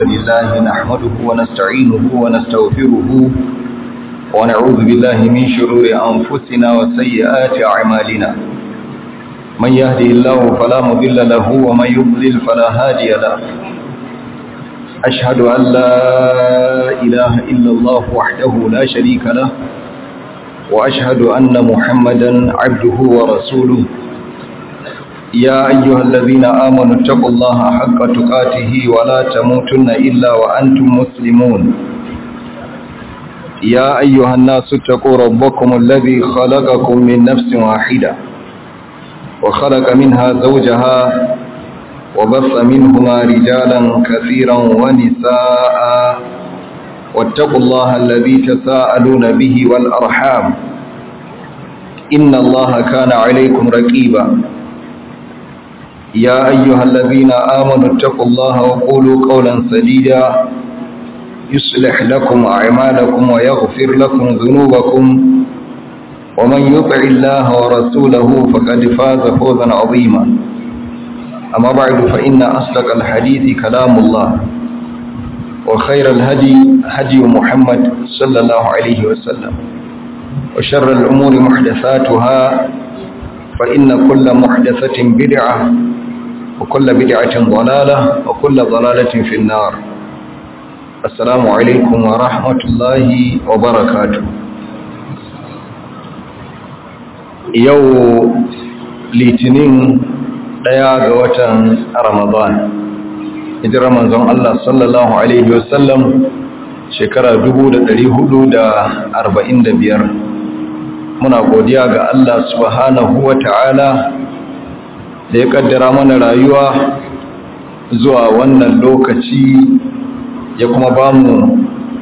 لله نحمده ونستعينه ونستغفره ونعوذ بالله من شرور أنفسنا وسيئات أعمالنا من يهدي الله فلا مضل له ومن يضلل فلا هادي له أشهد أن لا إله إلا الله وحده لا شريك له وأشهد أن محمدا عبده ورسوله يا أيها الذين آمنوا اتقوا الله حق تقاته ولا تموتن إلا وأنتم مسلمون يا أيها الناس اتقوا ربكم الذي خلقكم من نفس واحدة وخلق منها زوجها وبث منهما رجالا كثيرا ونساء واتقوا الله الذي تساءلون به والأرحام إن الله كان عليكم رقيبا يا أيها الذين آمنوا اتقوا الله وقولوا قولا سديدا يصلح لكم أعمالكم ويغفر لكم ذنوبكم ومن يطع الله ورسوله فقد فاز فوزا عظيما أما بعد فإن أصدق الحديث كلام الله وخير الهدي هدي محمد صلى الله عليه وسلم وشر الأمور محدثاتها فإن كل محدثة بدعة وكل بدعة ضلالة وكل ضلالة في النار السلام عليكم ورحمة الله وبركاته يو litinin ɗaya ga watan ramadan hijirar manzon Allah sallallahu Alaihi wasallam shekara biyar. muna godiya ga Allah subhanahu wa ta'ala da ya kaddara mana rayuwa zuwa wannan lokaci ya kuma ba mu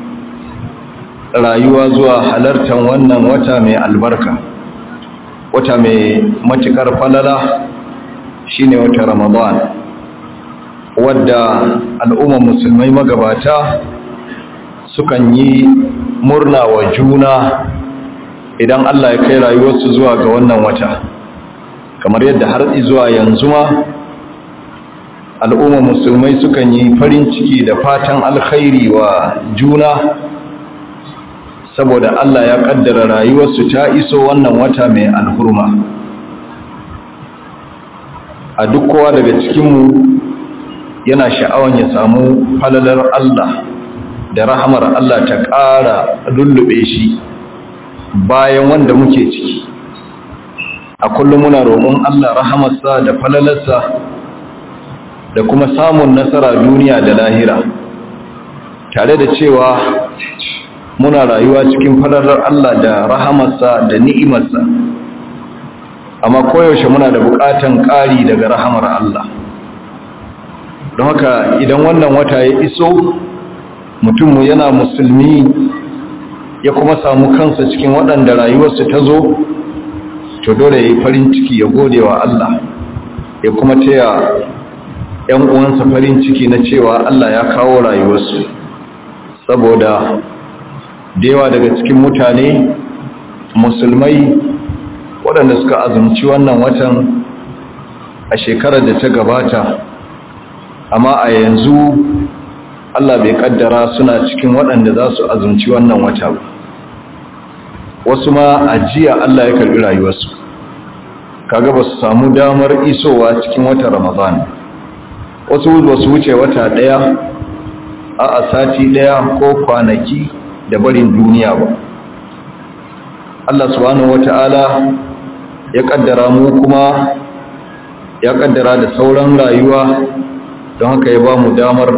rayuwa zuwa halartar wannan wata mai albarka wata mai matukar falala shine wata ramadan wadda al'ummar musulmai magabata sukan yi murna wa juna idan Allah ya kai rayuwarsu zuwa ga wannan wata kamar yadda har zuwa yanzu ma al'umma musulmai sukan yi farin ciki da fatan alkhairi wa juna saboda Allah ya kaddara rayuwarsu ta iso wannan wata mai alhurma a duk kowa daga cikinmu yana sha'awan ya samu falalar Allah da rahamar Allah ta ƙara lullube shi bayan wanda muke ciki a kullum muna roƙon Allah rahamarsa da falalarsa da kuma samun nasara duniya da lahira tare da cewa muna rayuwa cikin falalar Allah da rahamarsa da ni'imarsa amma koyaushe muna da buƙatan ƙari daga rahamar Allah don haka idan wannan wata ya iso mutum yana musulmi ya kuma samu kansa cikin waɗanda rayuwarsu ta zo to dole ya yi farin ciki ya gode wa Allah ya kuma taya ‘yan uwansa farin ciki na cewa Allah ya kawo rayuwarsu saboda da yawa daga cikin mutane musulmai waɗanda suka azumci wannan watan a shekarar da ta gabata amma a yanzu Allah bai kaddara suna cikin waɗanda za su azumci wannan wata ba wasu ma ajiya Allah ya karbi rayuwarsu kaga ba su samu damar isowa cikin wata Ramadan wasu ba su wuce wata ɗaya a a sati ɗaya ko kwanaki da barin duniya ba Allah subhanahu wata'ala ya kaddara mu kuma ya kaddara da sauran rayuwa don haka ya ba mu damar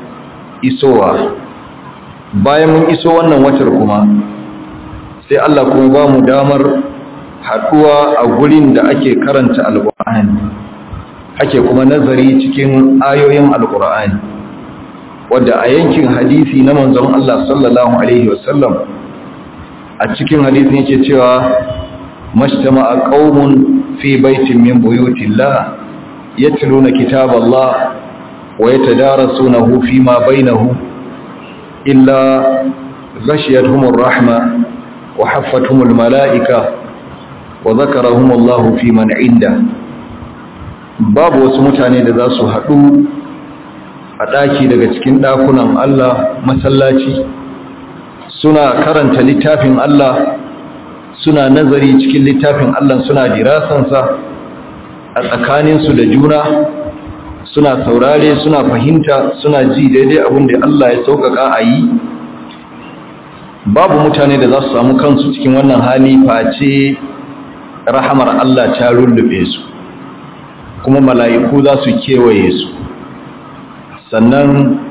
isowa bayan mun iso wannan watar kuma sai Allah kuma ba mu damar haɗuwa a gurin da ake karanta alƙur'ani ake kuma nazari cikin ayoyin alƙur'ani wadda a yankin hadisi na manzon Allah sallallahu alaihi wasallam a cikin hadisin yake cewa mashtama'a qaumun fi baitin min buyutillah yatluna kitaballah ويتدارسونه فيما بينهم إلا غشيتهم الرحمة وحفتهم الملائكة وذكرهم الله في من عنده babu wasu mutane da za su haɗu a a ɗaki daga cikin ɗakunan Allah masallaci suna karanta littafin Allah suna nazari cikin littafin Allah suna dirasansa a tsakaninsu da juna suna saurare suna fahimta suna ji daidai abin da Allah ya sauƙaƙa a yi babu mutane da za su samu kansu cikin wannan hali face rahamar Allah ta rullube su kuma mala'iku za su kewaye su sannan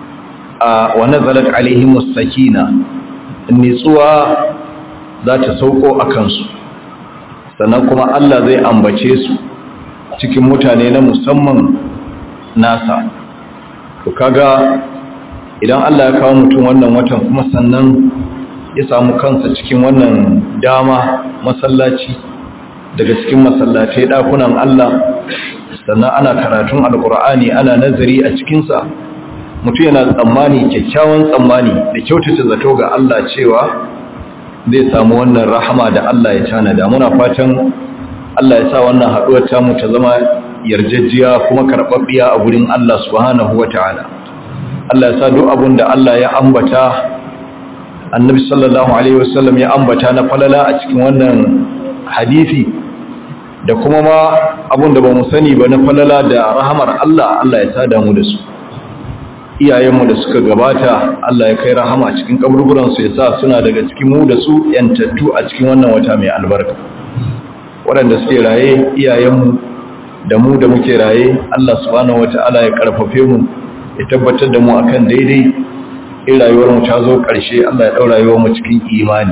a wani zalat alaihimus sakina nitsuwa za ta sauko a kansu sannan kuma Allah zai ambace su cikin mutane na musamman nasa to kaga idan Allah ya kawo mutum wannan watan kuma sannan ya samu kansa cikin wannan dama masallaci daga cikin masallatai dakunan Allah sannan ana karatun alkur'ani ana nazari a cikinsa mutum yana tsammani kyakkyawan tsammani da kyautata zato ga Allah cewa zai samu wannan rahama da Allah ya tanada muna fatan Allah ya sa wannan haɗuwar tamu ta zama yarjejjiya kuma karɓaɓɓiya a gurin Allah subhanahu wata'ala Allah ya sa duk abin da Allah ya ambata annabi sallallahu alaihi wasallam ya ambata na falala a cikin wannan hadisi da kuma ma abin da ba mu sani ba na falala da rahamar Allah Allah ya sada mu da su iyayenmu da suka gabata Allah ya kai rahama cikin kaburburansu ya sa suna daga cikin mu da su yantattu a cikin wannan wata mai albarka waɗanda suke raye iyayenmu da mu da muke raye Allah subhanahu wata'ala ya karfafe mu ya tabbatar da mu akan daidai in rayuwar mu ta zo ƙarshe Allah ya ɗaura rayuwar mu cikin imani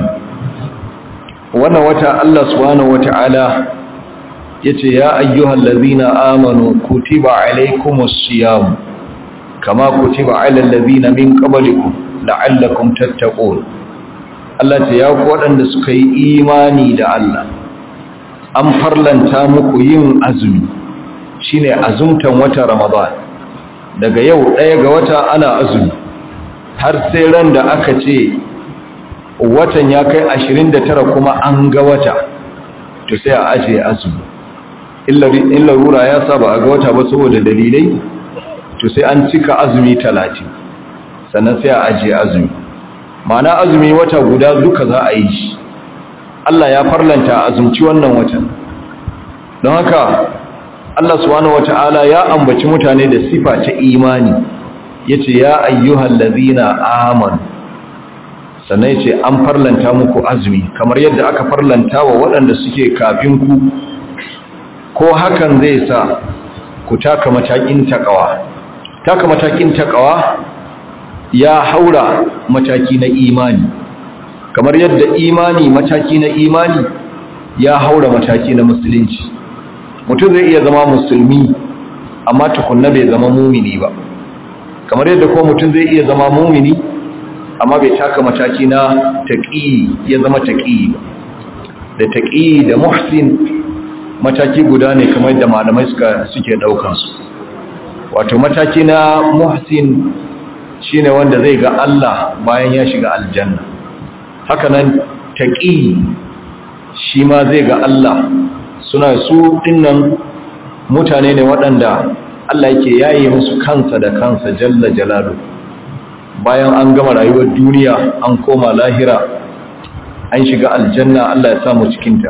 wannan wata Allah subhanahu wata'ala yace ya ayyuhal ladzina amanu kutiba alaykumus siyam kama kutiba alal ladzina min qablikum la'allakum tattaqun Allah ce ya ku waɗanda suka yi imani da Allah an farlanta muku yin azumi shine azumtan wata Ramadan daga yau ɗaya ga wata ana azumi har sai ran da aka ce watan ya kai 29 kuma an ga wata to sai a ajiye azumi in larura ya saba a ga wata ba saboda dalilai to sai an cika azumi talatin sannan sai a ajiye azumi ma'ana azumi wata guda duka za a yi shi Allah ya farlanta azumci wannan watan don haka Allah subhanahu wata'ala ya ambaci mutane da sifa ta imani yace ya ayyuhal ladhina amanu sannan yace an farlanta muku azumi kamar yadda aka farlanta wa waɗanda suke kafin ku ko hakan zai sa ku taka matakin takawa taka matakin takawa ya haura mataki na imani kamar yadda imani mataki na imani ya haura mataki na musulunci mutum zai iya zama musulmi amma tukunna bai zama mumini ba kamar yadda ko mutum zai iya zama mumini amma bai taka mataki na taqi ya zama taqi ba da taqi da muhsin mataki guda ne kamar da malamai suka suke daukan su wato mataki na muhsin shine wanda zai ga Allah bayan ya shiga aljanna haka nan taqi shi ma zai ga Allah suna su dinnan mutane ne waɗanda Allah yake yaye musu kansa da kansa jalla jalalu bayan an gama rayuwar duniya an koma lahira an shiga aljanna Allah ya samu cikinta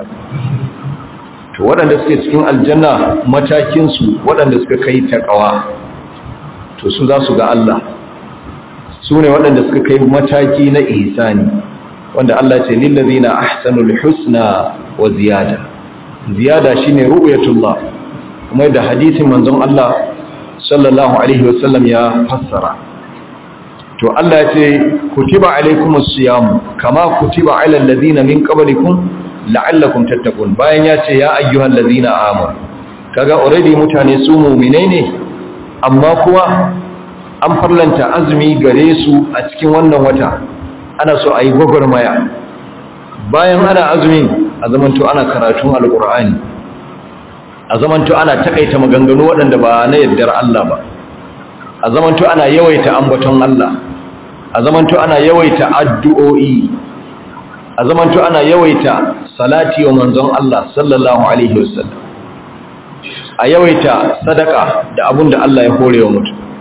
to waɗanda suke cikin aljanna matakinsu waɗanda suka kai taƙawa to su za su ga Allah su ne waɗanda suka kai mataki na ihsani wanda Allah ce lillazina ahsanul husna wa ziyada ziyada shine ru'yatullah kuma da hadisin manzon Allah sallallahu alaihi wasallam ya fassara to Allah ya ce kutiba alaikumus siyam kama kutiba alal ladina min qablikum la'allakum tattaqun bayan ya ce ya ayyuhal ladina amanu kaga already mutane su mu'mine ne amma kuma an farlanta azumi gare su a cikin wannan wata ana so a yi gwagwarmaya bayan ana azumin a zamanto ana karatun alkur'ani a zamanto ana takaita maganganu waɗanda ba na yardar Allah ba a zamanto ana yawaita ambaton Allah a zamanto ana yawaita addu'o'i a zamanto ana yawaita salati wa manzon Allah sallallahu alaihi wasallam a yawaita sadaka da abun da Allah ya hore wa mutum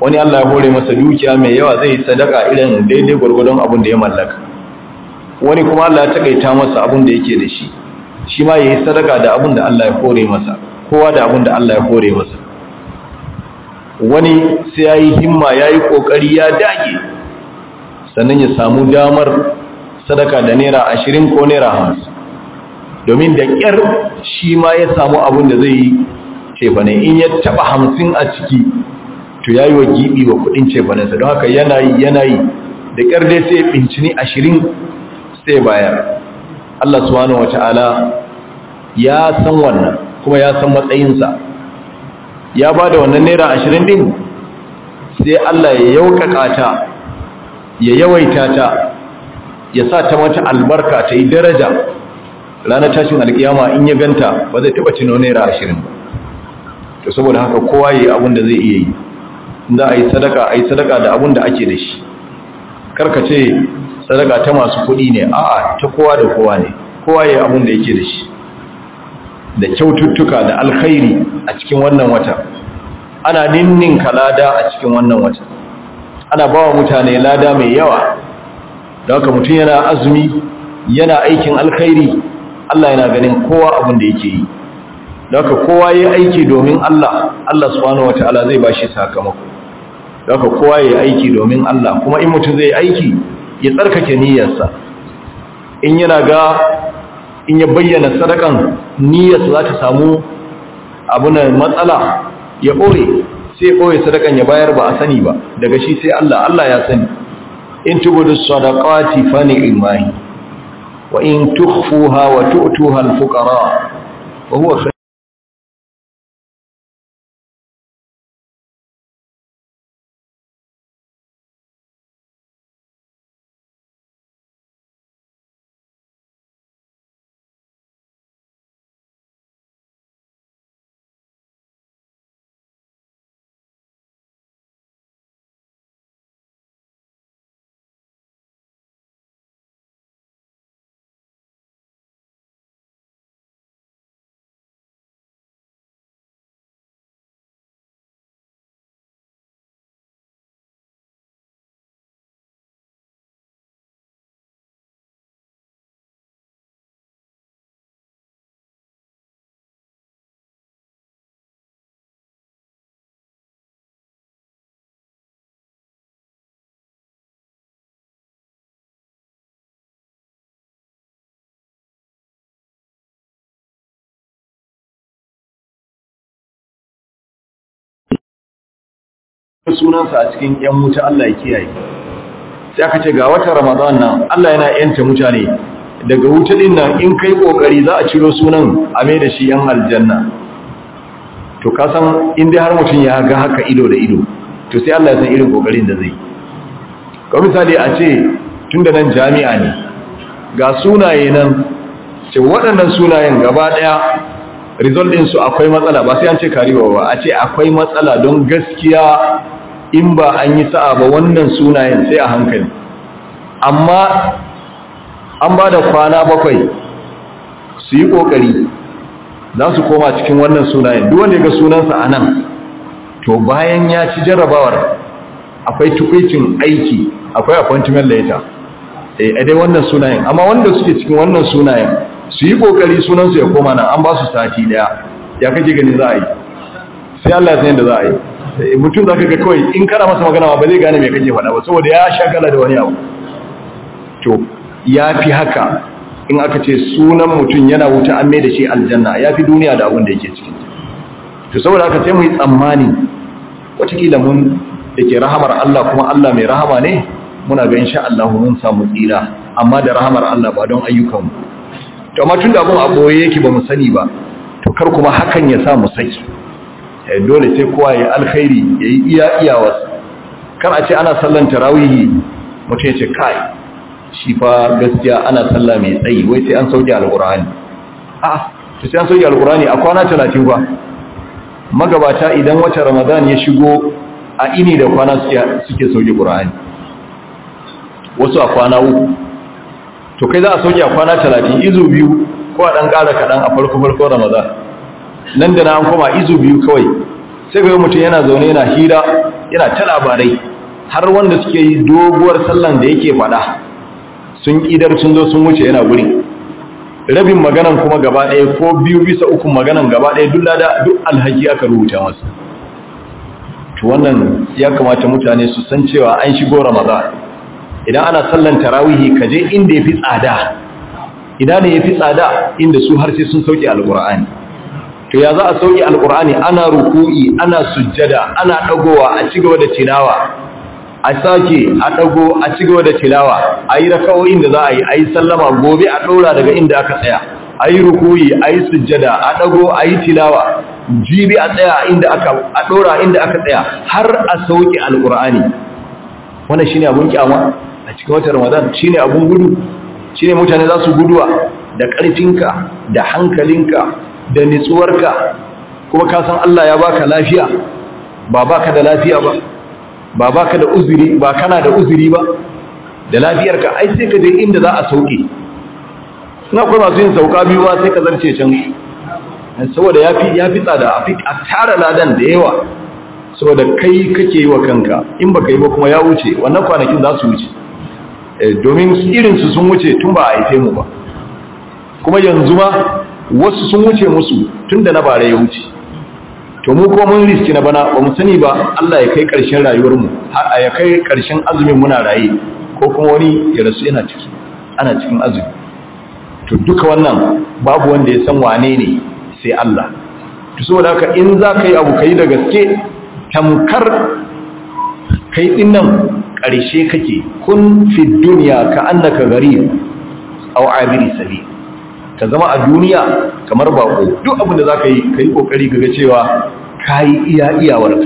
wani Allah ya hore masa dukiya mai yawa zai sadaka irin daidai gwargwadon abin da ya mallaka wani kuma Allah ya takaita masa abin da yake da shi shi ma yayi sadaka da abin da Allah ya hore masa kowa da abin da Allah ya hore masa wani sai yayi himma yayi kokari ya dage sannan ya samu damar sadaka da naira 20 ko naira 50 domin da kyar shi ma ya samu abin da zai yi cefane in ya taba 50 a ciki to yayi wa gibi wa kudin cefanensa don haka yana yi yana yi da kyar dai sai bincini 20 sai bayar Allah subhanahu wataala ya san wannan kuma ya san matsayinsa ya ba da wannan naira ashirin din sai Allah ya yaukaka ta ya yawaita ta ya sa ta mata albarka ta yi daraja ranar tashin alkiyama in ya ganta ba zai taba cino naira ashirin ba to saboda haka kowa yi abin da zai iya yi za a yi sadaka a yi sadaka da abin da ake da shi karkace sadaka ta masu kuɗi ne a'a ta kowa da kowa ne kowa yi abin da yake da shi da kyaututtuka da alkhairi a cikin wannan wata ana ninninka lada a cikin wannan wata ana ba wa mutane lada mai yawa da haka mutum yana azumi yana aikin alkhairi Allah yana ganin kowa abin da yake yi da haka kowa ya aiki domin Allah Allah subhanahu wataala zai bashi sakamako da haka kowa ya aiki domin Allah kuma in mutum zai aiki ya tsarkake niyyarsa in yana ga in ya bayyana sadakan niyyarsa za ta samu abunan matsala ya ɓoye sai ɓoye sadakan ya bayar ba a sani ba daga shi sai Allah Allah ya sani in tubudu sadaqati fa ni'mahi wa in tukhfuha wa tu'tuha al-fuqara wa huwa sunansa a cikin ‘yan wuta Allah ya kiyaye. Sai aka ce ga watan Ramadan nan Allah yana ‘yanta mutane daga wuta ɗin nan in kai ƙoƙari za a ciro sunan a mai da shi ‘yan aljanna. To kasan in dai har mutum ya ga haka ido da ido, to sai Allah ya san irin ƙoƙarin da zai. Ka misali a ce tun da nan jami'a ne, ga sunaye nan, ce waɗannan sunayen gaba ɗaya result ɗinsu akwai matsala ba sai an ce kariwa ba a ce akwai matsala don gaskiya in ba an yi sa'a ba wannan sunayen sai a hankali amma an ba da kwana bakwai su yi ƙoƙari za su koma cikin wannan sunayen duk wanda ya ga sunansa a nan to bayan ya ci jarrabawar akwai tukwicin aiki akwai appointment letter a dai wannan sunayen amma wanda suke cikin wannan sunayen su yi kokari sunansu ya koma nan an ba su sati daya ya kake gani za a yi sai Allah ya san yadda za a yi mutum za ka ga kawai in kana masa magana ba zai gane mai kake faɗa ba saboda ya shagala da wani abu to ya fi haka in aka ce sunan mutum yana wuta an mai da shi aljanna ya fi duniya da abin da yake ciki to saboda haka sai mu yi tsammani watakila mun da ke rahamar Allah kuma Allah mai rahama ne muna ga insha Allah mun samu tsira amma da rahamar Allah ba don ayyukanmu to amma tun da abun a boye yake ba mu sani ba to kar kuma hakan ya sa mu saki dole sai kowa ya alkhairi ya yi iya iyawas kar a ce ana sallan tarawihi mutum ya ce kai shi fa gaskiya ana sallah mai tsayi wai sai an sauke alkur'ani a to sai an sauke alkur'ani a kwana talatin fa magabata idan wata ramadan ya shigo a ini da kwana suke sauke qur'ani wasu a kwana uku to kai za a sauke a kwana talatin izu biyu ko a ɗan ƙara kaɗan a farko farko ramadan nan da na an koma izu biyu kawai sai ga mutum yana zaune yana hira yana ta labarai har wanda suke yi doguwar sallan da yake faɗa sun idar sun zo sun wuce yana guri rabin maganan kuma gaba ɗaya ko biyu bisa uku maganan gaba ɗaya duk lada duk alhaki aka rubuta masa to wannan ya kamata mutane su san cewa an shigo ramadan idan ana sallan tarawihi ka je inda yafi tsada idan ne yafi tsada inda su har sai sun sauke alqur'ani to ya za a sauke alqur'ani ana ruku'i ana sujjada ana dagowa a cigaba da tilawa a sake a dago a cigaba da tilawa ayi rakawoyin da za a yi ayi sallama gobe a daura daga inda aka tsaya ayi ruku'i ayi sujjada a dago ayi tilawa jibi a tsaya inda aka a dora inda aka tsaya har a sauke alqur'ani wannan shine abun kyama a cikin watan ramadan shine abun gudu shine mutane za su guduwa da ƙarfinka da hankalinka da nitsuwarka kuma ka san Allah ya baka lafiya ba baka da lafiya ba ba baka da uzuri ba kana da uzuri ba da lafiyarka ai sai ka je inda za a sauke na kuma masu yin sauka biyu ba sai ka zarce can saboda yafi yafi tsada a fi a tara ladan da yawa saboda kai kake yi wa kanka in baka yi ba kuma ya wuce wannan kwanakin za su wuce domin irinsu sun wuce tun ba a haife mu ba kuma yanzu ma wasu sun wuce musu tun da na bare ya wuce to mu kuma mun riski na bana ba mu sani ba Allah ya kai ƙarshen rayuwarmu har ya kai ƙarshen azumin muna raye ko kuma wani ya rasu yana ciki ana cikin azumi to duka wannan babu wanda ya san wane ne sai Allah to saboda haka in za ka yi abu ka yi da gaske tamkar kai dinnan ƙarshe kake kun fi duniya ka annaka gari aw abiri sabi ka zama a duniya kamar bako duk abin da zaka yi kai kokari kaga cewa kai iya iyawarka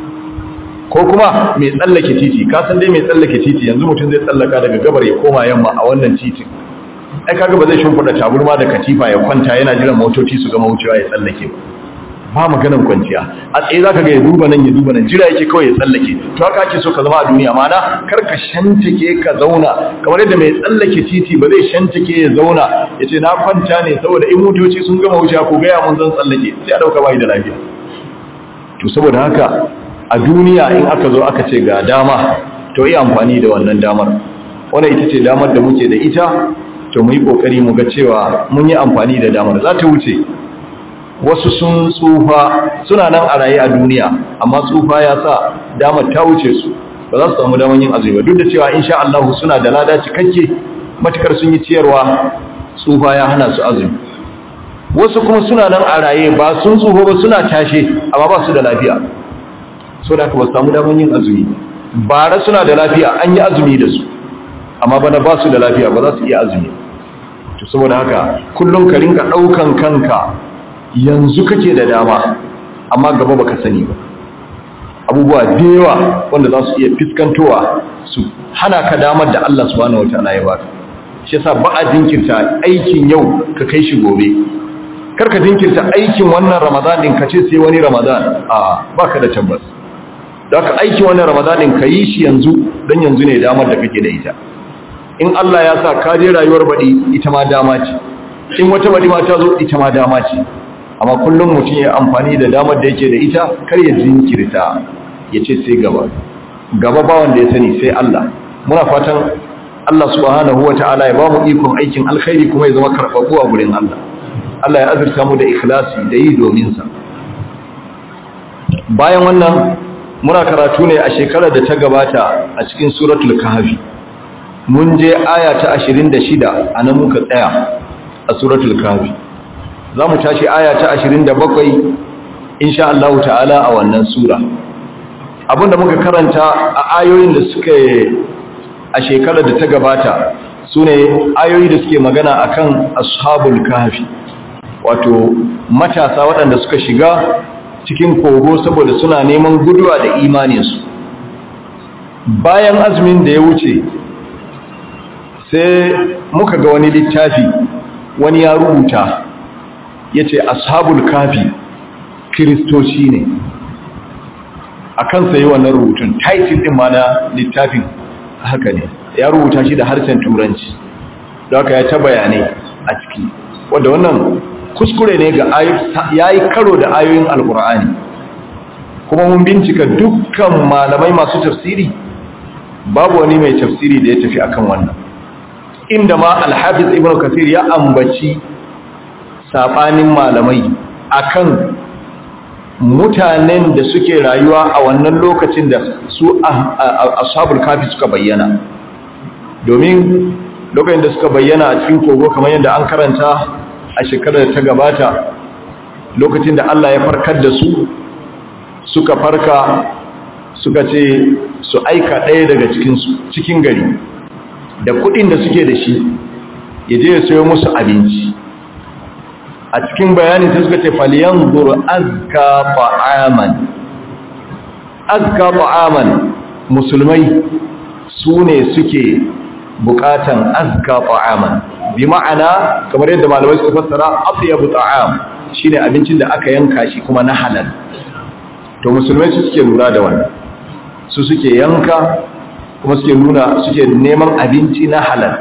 ko kuma mai tsallake titi ka san dai mai tsallake titi yanzu mutum zai tsallaka daga gabar ya koma yamma a wannan titin ai kaga ba zai shimfida taburma da katifa ya kwanta yana jiran motoci su gama wucewa ya tsallake ba ba maganan kwanciya a tsaye za ka ga ya duba nan ya duba nan jira yake kawai ya tsallake to haka ake so ka zama a duniya mana kar ka shantake ka zauna kamar yadda mai tsallake titi ba zai shantake ya zauna ya ce na kwanta ne saboda in motoci sun gama wuce ko gaya mun zan tsallake sai a ɗauka bai da lafiya to saboda haka a duniya in aka zo aka ce ga dama to yi amfani da wannan damar wannan ita ce damar da muke da ita to mu yi ƙoƙari mu ga cewa mun yi amfani da damar za ta wuce wasu sun tsufa suna nan a raye a duniya amma tsufa ya sa damar ta wuce su ba za su samu damar yin azumi ba duk da cewa insha Allah suna da lada cikakke matukar sun yi ciyarwa tsufa ya hana su azumi wasu kuma suna nan a raye ba sun tsufa ba suna tashe amma ba su da lafiya so da ba su samu damar yin azumi bara suna da lafiya an yi azumi da su amma bana ba su da lafiya ba za su iya azumi to saboda haka kullum ka rinka daukan kanka yanzu kake da dama amma gaba baka sani ba abubuwa da yawa wanda za su iya fiskantowa su hana ka damar da Allah subhanahu wataala ya baka shi yasa ba a jinkirta aikin yau ka kai shi gobe kar ka jinkirta aikin wannan Ramadan din ka ce sai wani Ramadan a baka da tabbas da ka aikin wannan Ramadan din ka yi shi yanzu dan yanzu ne damar da kake da ita in Allah ya sa ka je rayuwar baɗi ita ma dama ce in wata baɗi ma ta zo ita ma dama ce amma kullum mutum ya amfani da damar da yake da ita kar ya jinkirta ya ce sai gaba gaba ba wanda ya sani sai Allah muna fatan Allah subhanahu wa ta'ala ya ba mu ikon aikin alkhairi kuma ya zama karɓaɓɓu a gurin Allah Allah ya azurta mu da ikhlasi da yi domin sa bayan wannan muna karatu ne a shekarar da ta gabata a cikin suratul kahfi mun je aya ta 26 anan muka tsaya a suratul kahfi za mu tashi aya ta 27 insha Allah ta'ala a wannan sura abinda muka karanta a ayoyin da suka a shekarar da ta gabata su ne ayoyi da suke magana akan ashabul kahfi wato matasa waɗanda suka shiga cikin kogo saboda suna neman guduwa da imaninsu bayan azumin da ya wuce sai muka ga wani littafi wani ya rubuta ya ce ashabul kafi kiristoci ne a kan sayi wannan rubutun title ɗin ma na littafin haka ne ya rubuta shi da harshen turanci da haka ya ta bayanai a ciki wadda wannan kuskure ne ga ya yi karo da ayoyin alkur'ani kuma mun bincika dukkan malamai masu tafsiri babu wani mai tafsiri da ya tafi akan wannan inda ma alhafiz ibn kasir ya ambaci sabanin malamai akan mutanen da suke rayuwa a wannan lokacin da su ashabul kafi suka bayyana domin lokacin da suka bayyana a cikin kogo kamar yadda an karanta a shekarar da ta gabata lokacin da Allah ya farkar da su suka farka suka ce su aika ɗaya daga cikinsu cikin gari da kuɗin da suke da shi ya je ya sayo musu abinci a cikin bayanin sai suka ce faliyan zuru azka fa'aman azka fa'aman musulmai su ne suke bukatan azka fa'aman bi ma'ana kamar yadda malamai suka fassara afyabu ta'am shine abincin da aka yanka shi kuma na halal to musulmai su suke lura da wannan su suke yanka kuma suke nuna suke neman abinci na halal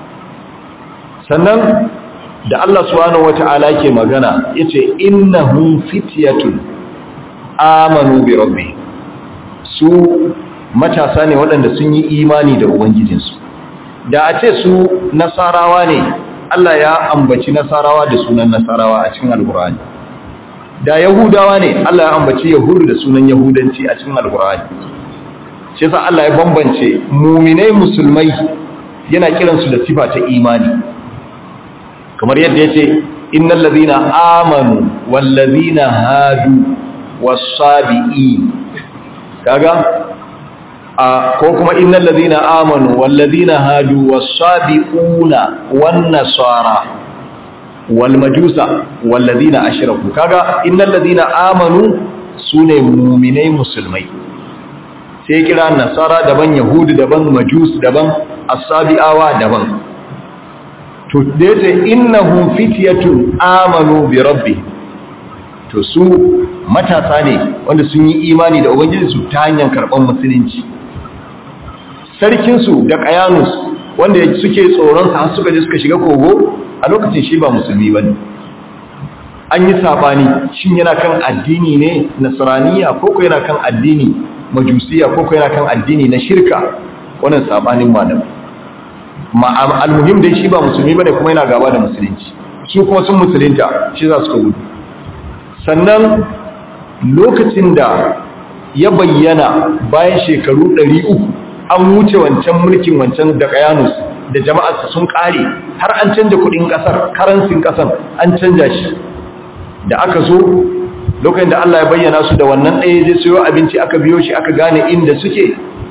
sannan da Allah subhanahu wata'ala ke magana yace innahum fityatun amanu bi rabbi su matasa ne waɗanda sun yi imani da ubangijinsu da a ce su nasarawa ne Allah ya ambaci nasarawa da sunan nasarawa a cikin alkur'ani da yahudawa ne Allah ya ambaci yahudu da sunan yahudanci a cikin alkur'ani shi yasa Allah ya bambance muminai musulmai yana kiransu da sifa ta imani kamar yadda yace innal ladhina amanu wal ladhina hadu was-sabiin kaga a ko kuma innal ladhina amanu wal ladhina hadu was-sabiuna wan-nasara wal majusa wal ladhina ashraku kaga innal ladhina amanu sune mu'minai musulmai sai kira nasara daban yahudu daban majus daban as-sabi'awa daban to da yace innahum fityatun amanu bi rabbi to su matasa ne wanda sun yi imani da ubangiji su ta hanyar karban musulunci sarkin su da qayanus wanda suke tsoron sa suka je suka shiga kogo a lokacin shi ba musulmi bane an yi sabani shin yana kan addini ne nasraniya ko ko yana kan addini majusiya ko ko yana kan addini na shirka wannan sabanin malam almuhim dai shi ba musulmi bane kuma yana gaba da musulunci su kuma sun musulunta shi za su ka gudu sannan lokacin da ya bayyana bayan shekaru 300 an wuce wancan mulkin wancan da kayanus da jama'arsa sun kare har an canja kudin kasar karansin kasar an canja shi da aka zo lokacin da Allah ya bayyana su da wannan ɗaya zai sayo abinci aka biyo shi aka gane inda suke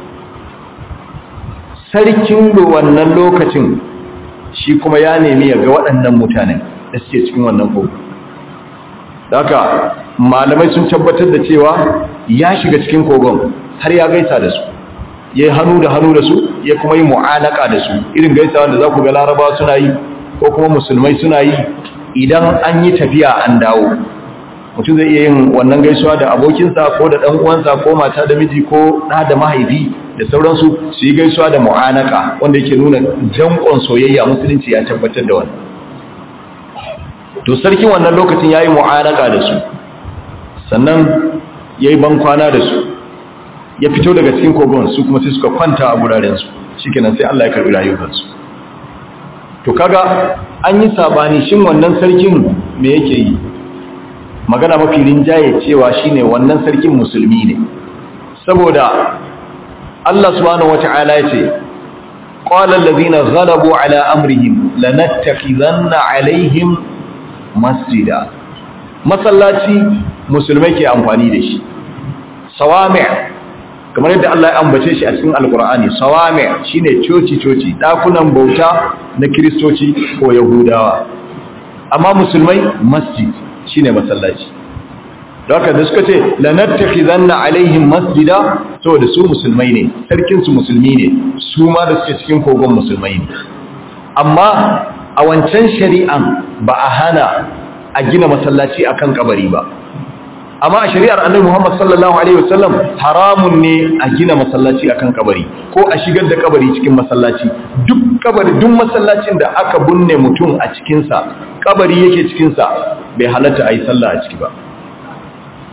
sarkin da wannan lokacin shi kuma ya nemi ya ga waɗannan mutanen da suke cikin wannan kogo haka malamai sun tabbatar da cewa ya shiga cikin kogon har ya gaisa da su ya yi hannu da hannu da su ya kuma yi mu'alaka da su irin gaisawa da za ku ga laraba suna yi ko kuma musulmai suna yi idan an yi tafiya an dawo mutum zai iya yin wannan gaisuwa da abokinsa ko da ɗan uwansa ko mata da miji ko ɗa da mahaifi da sauransu su yi gaisuwa da mu'anaka wanda yake nuna jankon soyayya musulunci ya tabbatar da wannan to sarkin wannan lokacin ya yi mu'anaka da su sannan ya yi bankwana da su ya fito daga cikin kogon su kuma sai suka kwanta a gurarensu shi kenan sai Allah ya karɓi rayukansu to kaga an yi sabani shin wannan sarkin me yake yi magana mafi rinjaye cewa shine wannan sarkin musulmi ne saboda Allah subhanahu wata'ala yace qala allazina ghalabu ala amrihim lanattakhizanna alaihim masjida masallaci musulmai ke amfani da shi sawami' kamar yadda Allah ya ambace shi a cikin alqur'ani sawami' shine coci coci dakunan bauta na kristoci ko yahudawa amma musulmai masjid shine masallaci da haka da suka ce lanattakhizanna alaihim masjida saboda su musulmai ne sarkin su musulmi ne su ma da suke cikin kogon musulmai ne amma a wancan shari'an ba a hana a gina masallaci akan kabari ba amma a shari'ar annabi Muhammad sallallahu alaihi wasallam haramun ne a gina masallaci akan kabari ko a shigar da kabari cikin masallaci duk kabari duk masallacin da aka binne mutum a cikin sa kabari yake cikin sa bai halatta ayi sallah a ciki ba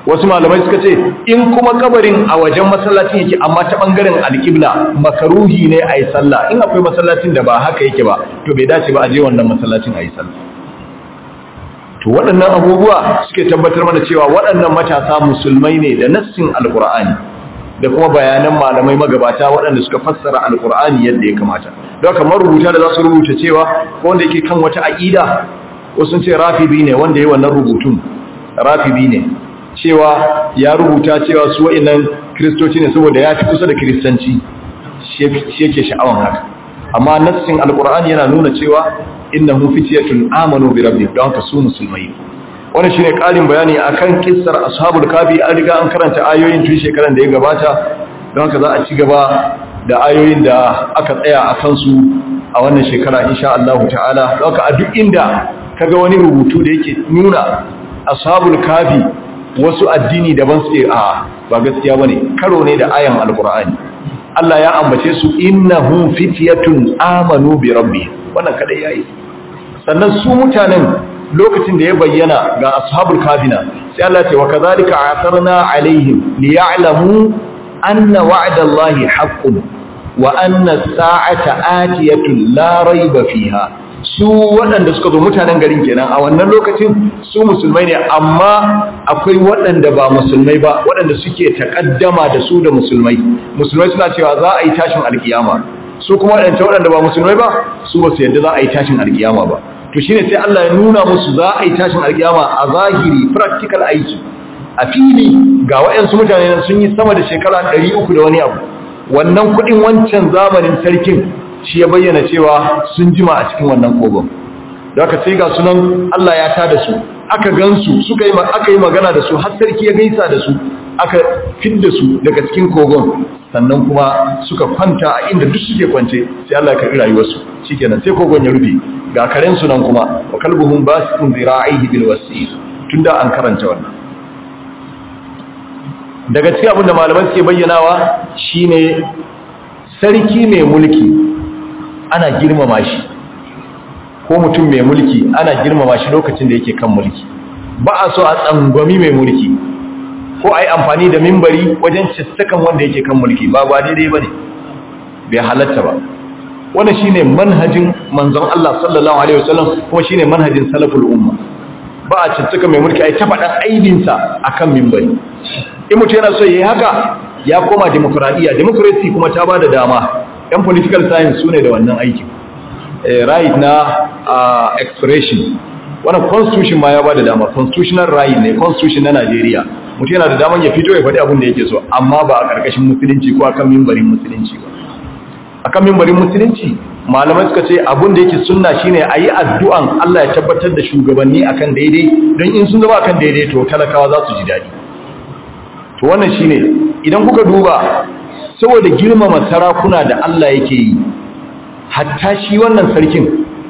wasu malamai suka ce in kuma kabarin a wajen masallacin yake amma ta bangaren alƙibla makaruhi ne a yi sallah in akwai masallacin da ba haka yake ba to bai dace ba a je wannan masallacin a yi sallah to waɗannan abubuwa suke tabbatar mana cewa waɗannan matasa musulmai ne da nassin alƙur'ani da kuma bayanan malamai magabata waɗanda suka fassara alƙur'ani yadda ya kamata don haka marubuta da za su rubuta cewa ko wanda yake kan wata aƙida wasu sun ce rafibi ne wanda ya yi wannan rubutun rafibi ne cewa ya rubuta cewa su wa'innan kristoci ne saboda ya fi kusa da kiristanci shi yake sha'awan haka amma nassin alkur'ani yana nuna cewa innahum fityatun amanu bi rabbihim don haka su musulmai wannan shine ƙarin bayani akan kissar ashabul kafi an riga an karanta ayoyin tun shekaran da ya gabata don haka za a ci gaba da ayoyin da aka tsaya a kansu a wannan shekara insha Allah ta'ala don haka a duk inda kaga wani rubutu da yake nuna ashabul kafi wasu addini daban suke a ba gaskiya bane karo ne da ayan alqur'ani Allah ya ambace su innahum fityatun amanu bi rabbi wannan kadai yayi sannan su mutanen lokacin da ya bayyana ga ashabul kafina sai Allah ya ce wa kadhalika asarna alaihim liya'lamu anna wa'dallahi haqqun wa anna as-sa'ata atiyatun la rayba fiha su waɗanda suka zo mutanen garin kenan a wannan lokacin su musulmai ne amma akwai waɗanda ba musulmai ba waɗanda suke takaddama da su da musulmai musulmai suna cewa za a yi tashin alkiyama su kuma waɗanda waɗanda ba musulmai ba su ba su yadda za a yi tashin alkiyama ba to shine sai Allah ya nuna musu za a yi tashin alkiyama a zahiri practical aiki a fili ga waɗansu mutane sun yi sama da shekara 300 da wani abu wannan kuɗin wancan zamanin sarkin shi ya bayyana cewa sun jima a cikin wannan kogon da aka sai ga sunan Allah ya tada su aka gansu suka yi aka yi magana da su har sarki ya gaisa da su aka fidda su daga cikin kogon sannan kuma suka kwanta a inda duk suke kwance sai Allah ya karbi rayuwarsu shikenan sai kogon ya rufe ga karen su nan kuma wa kalbuhum basitun zira'ihi bil wasi tunda an karanta wannan daga cikin abin da malaman suke bayyanawa shine sarki mai mulki ana girmama shi ko mutum mai mulki ana girmama shi lokacin da yake kan mulki ba a so a tsangwami mai mulki ko a yi amfani da mimbari wajen cistakan wanda yake kan mulki ba ba daidai ba ne bai halatta ba wanda shi ne manhajin manzon Allah sallallahu Alaihi wasallam kuma shi ne manhajin salaful umma ba a cistaka mai mulki a yi ta faɗan aibinsa a kan mimbari in mutum yana so ya yi haka ya koma demokuraɗiyya democracy kuma ta ba da dama yan political science su ne da wannan aikin right na expression wannan constitution ma ya ba da dama constitutional right ne constitution na Najeriya mutum yana da daman ya fito ya faɗi abin da yake so amma ba a ƙarƙashin musulunci ko akan mimbarin musulunci ba akan mimbarin musulunci malamai suka ce abin da yake sunna shine a yi addu'an Allah ya tabbatar da shugabanni akan daidai don in sun zama akan daidai to talakawa za su ji daɗi to wannan shine idan kuka duba saboda girmama sarakuna da Allah yake yi hatta shi wannan sarkin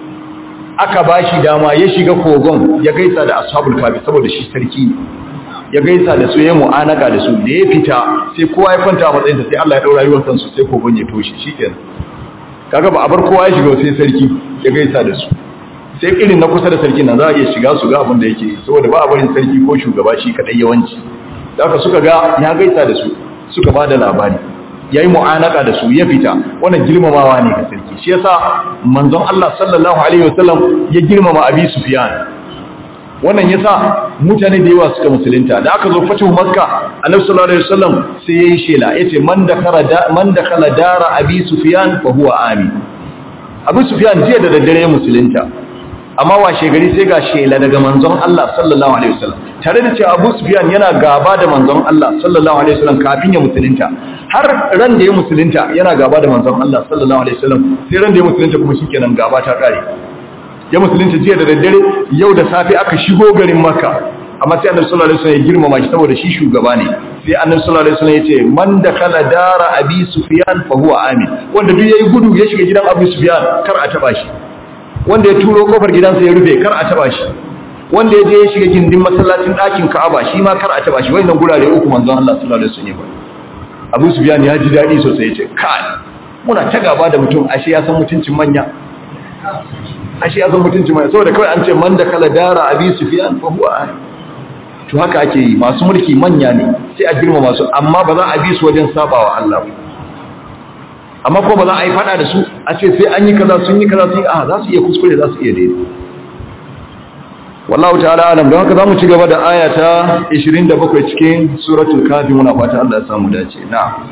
aka ba shi dama ya shiga kogon ya gaisa da ashabul kafi saboda shi sarki ya gaisa da su ya mu'anaka da su da ya fita sai kowa ya kwanta a matsayinsa sai Allah ya daura rayuwar kansu sai kogon ya toshe shikenan kaga ba a bar kowa ya shiga sai sarki ya gaisa da su sai irin na kusa da sarkin nan za a iya shiga su ga abin da yake saboda ba a barin sarki ko shugaba shi kadai yawanci da aka suka ga ya gaisa da su suka ba da labari ya yi mu'anaka da su ya fita wannan girmamawa ne ga sarki shi yasa manzon Allah sallallahu alaihi wasallam ya girmama Abi Sufyan wannan yasa mutane da yawa suka musulunta da aka zo fatu makka annabi sallallahu alaihi wasallam sai yayi shela yace man dakara man dakala dara Abi Sufyan fa huwa amin Abi Sufyan jiya da daddare musulunta amma washe gari sai ga shela daga manzon Allah sallallahu alaihi wasallam tare da cewa Abu Sufyan yana gaba da manzon Allah sallallahu alaihi wasallam kafin ya musulunta har ran da ya musulunta yana gaba da manzon Allah sallallahu alaihi wasallam sai ran da ya musulunta kuma shikenan gaba ta kare ya musulunta jiya da daddare yau da safe aka shigo garin Makka amma sai Annabi sallallahu alaihi wasallam ya girmama shi saboda shi shugaba ne sai Annabi sallallahu alaihi wasallam ya ce man dakala dara Abi Sufyan fa huwa amin wanda duk yayi gudu ya shiga gidan Abu Sufyan kar a taba shi wanda ya turo kofar gidansa ya rufe kar a taba shi wanda ya je ya shiga gindin masallacin ɗakin Ka'aba shi ma kar a taba shi wannan gurare uku manzon Allah sallallahu alaihi wasallam ba Abu Sufyan ya ji dadi sosai yace kai muna ta gaba da mutum ashe ya san mutuncin manya ashe ya san mutuncin manya saboda kawai an ce man da kala dara Abi Sufyan fa huwa to haka ake yi masu mulki manya ne sai a girma masu amma ba za a bi su wajen sabawa Allah amma ko ba za a yi fada da su a ce sai an yi kaza sun yi kaza sun yi a za su iya kuskure za su iya daidai wallahu ta'ala alam don haka zamu ci gaba da aya ta 27 cikin suratul kafi muna fata Allah ya samu dace na'am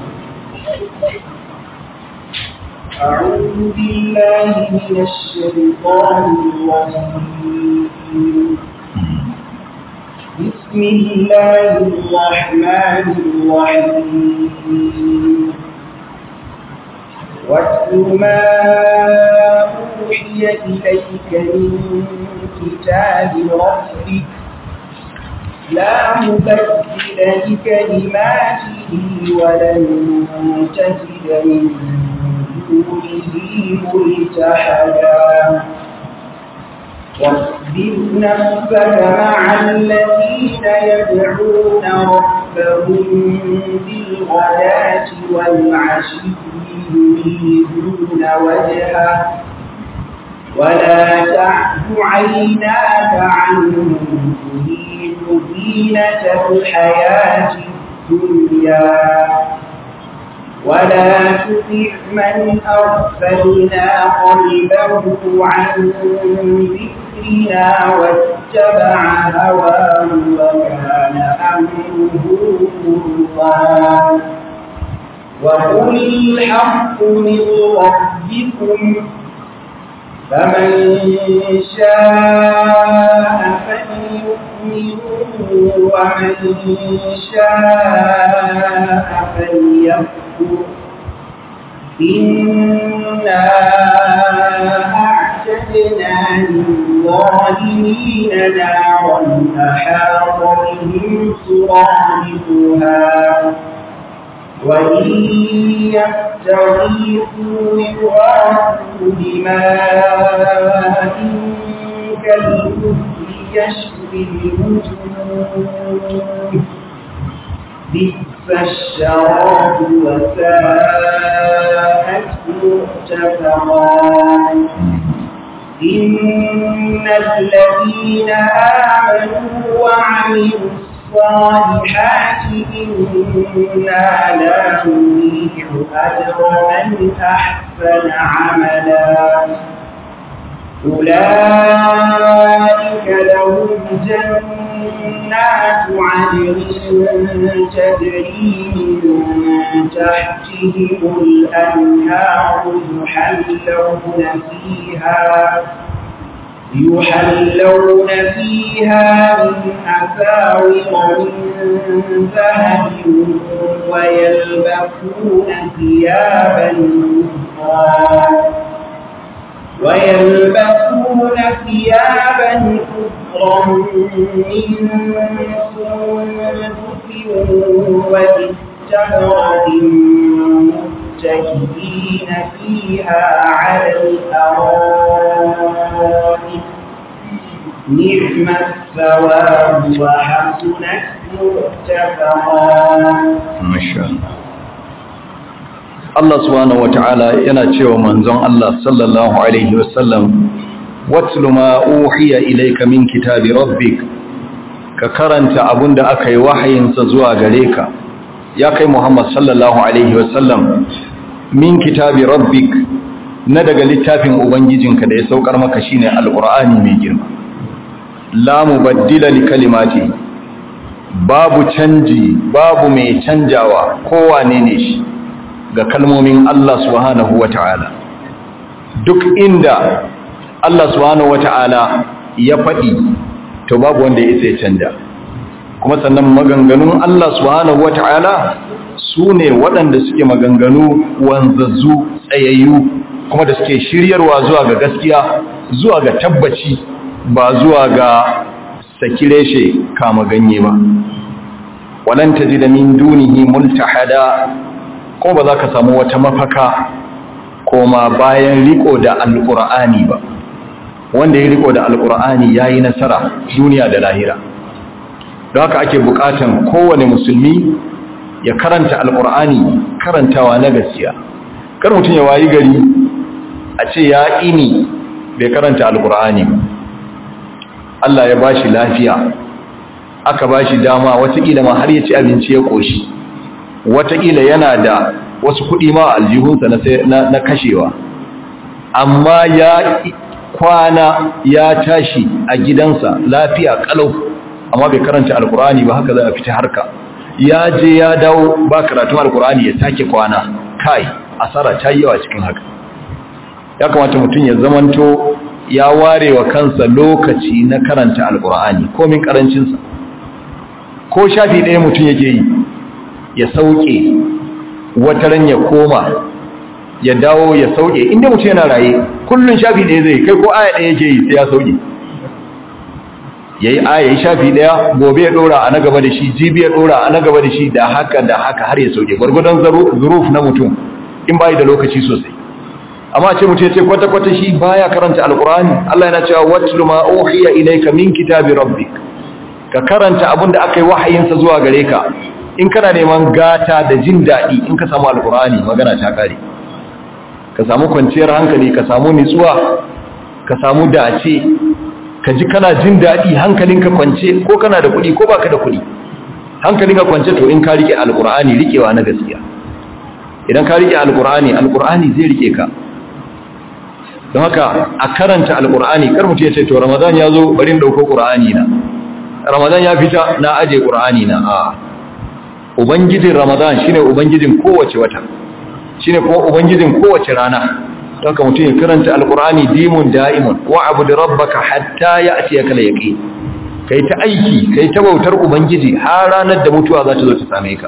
أعوذ بالله من الشيطان الرجيم بسم الله الرحمن الرحيم واتل ما أوحي إليك من كتاب ربك لا مبدل لكلماته ولن تجد من دونه ملتحدا واصبر نفسك مع الذين يدعون ربهم بالغداة والعشي يريدون وجهه ولا تعد عيناك عنهم تريد زينة الحياة الدنيا ولا تطع من أغفلنا قلبه عن ذكرنا واتبع هواه وكان أمره فرطا وقل الحق من ربكم فمن شاء فليؤمن ومن شاء فليكفر إنا أعتدنا للظالمين نارا أحاط بهم سرادقها وإن يستغيثوا يغاثوا بماء كالمهل يشوي الوجوه بئس الشراب وساءت مرتفقا إن الذين آمنوا وعملوا الصالحات إنا لا نضيع أجر من أحسن عملا أولئك لهم جنات عدن تجري من تحتهم الأنهار يحلون فيها يحلون فيها من أساور من ذهب ويلبسون ثيابا خضرا ويلبسون ثيابا خضرا من سندس واستبرق متكئين فيها على الأرائك نعم الثواب وحسنت مرتفقا ما شاء الله Allah subhanahu wata'ala yana cewa manzon Allah sallallahu alaihi wasallam watlu ma uhiya ilayka min kitabi rabbik ka karanta abunda aka yi wahayinsa zuwa gare ka ya kai Muhammad sallallahu alaihi wasallam min kitabi rabbik na daga littafin ubangijinka da ya saukar maka shine alqur'ani mai girma la mubaddila li kalimati babu canji babu mai canjawa kowane ne shi ga kalmomin Allah subhanahu wata'ala duk inda Allah subhanahu wata'ala ya faɗi to babu wanda ya sai canja kuma sannan maganganun Allah subhanahu wata'ala su ne waɗanda suke maganganu wanzazzu tsayayyu kuma da suke shiryarwa zuwa ga gaskiya zuwa ga tabbaci ba zuwa ga sakireshe kama ganye ba walan tajida min dunihi multahada ko ba za ka samu wata mafaka koma bayan riko da alqur'ani ba wanda ya riko da alqur'ani yayi nasara duniya da lahira don haka ake bukatan kowane musulmi ya karanta alqur'ani karantawa na gaskiya kar mutum ya wayi gari a ce ya ini bai karanta alqur'ani ba Allah ya bashi lafiya aka ba shi dama watakila ma har ya ci abinci ya ƙoshi watakila yana da wasu kuɗi ma aljihunsa na kashewa amma ya kwana ya tashi a gidansa lafiya kalau amma bai karanta alkurani ba haka za a fita harka ya je ya dawo ba karatun alkurani ya sake kwana kai asara ta yi yawa cikin haka ya kamata mutum ya zamanto ya ware wa kansa lokaci na karanta alkurani komin karancinsa ko shafi ɗaya mutum yake yi ya sauke wataran ya koma ya dawo ya sauke inda mutum yana raye kullun shafi ɗaya zai kai ko aya ɗaya yake yi sai ya sauke yayi aya yi shafi ɗaya gobe ya ɗora a na gaba da shi jibi ya ɗora a na gaba da shi da haka da haka har ya sauke gwargwadon zuruf na mutum in bai da lokaci sosai amma ce mutum ya ce kwata kwata shi baya karanta alqur'ani Allah yana cewa watlu ma uhiya ilayka min kitabi rabbik ka karanta abin da aka yi wahayinsa zuwa gare ka in kana neman gata da jin daɗi in ka samu alqur'ani magana ta kare ka samu kwanciyar hankali ka samu nitsuwa ka samu dace ka ji kana jin daɗi hankalinka kwance ko kana da kuɗi ko baka da kuɗi hankalinka kwance to in ka rike alqur'ani rikewa na gaskiya idan ka rike alqur'ani alqur'ani zai rike ka don haka a karanta alqur'ani kar mutum ya ce to ramadan ya zo bari in dauko qur'ani na ramadan ya fita na aje qur'ani na a ubangijin ramadan shine ubangijin kowace wata shine kuma ubangijin kowace rana don ka mutum ya karanta alkur'ani dimun da'imun wa abu da rabbaka hatta ya ake ya kala yaƙi ka yi ta aiki ka yi ta bautar ubangiji har ranar da mutuwa za ta zo ta same ka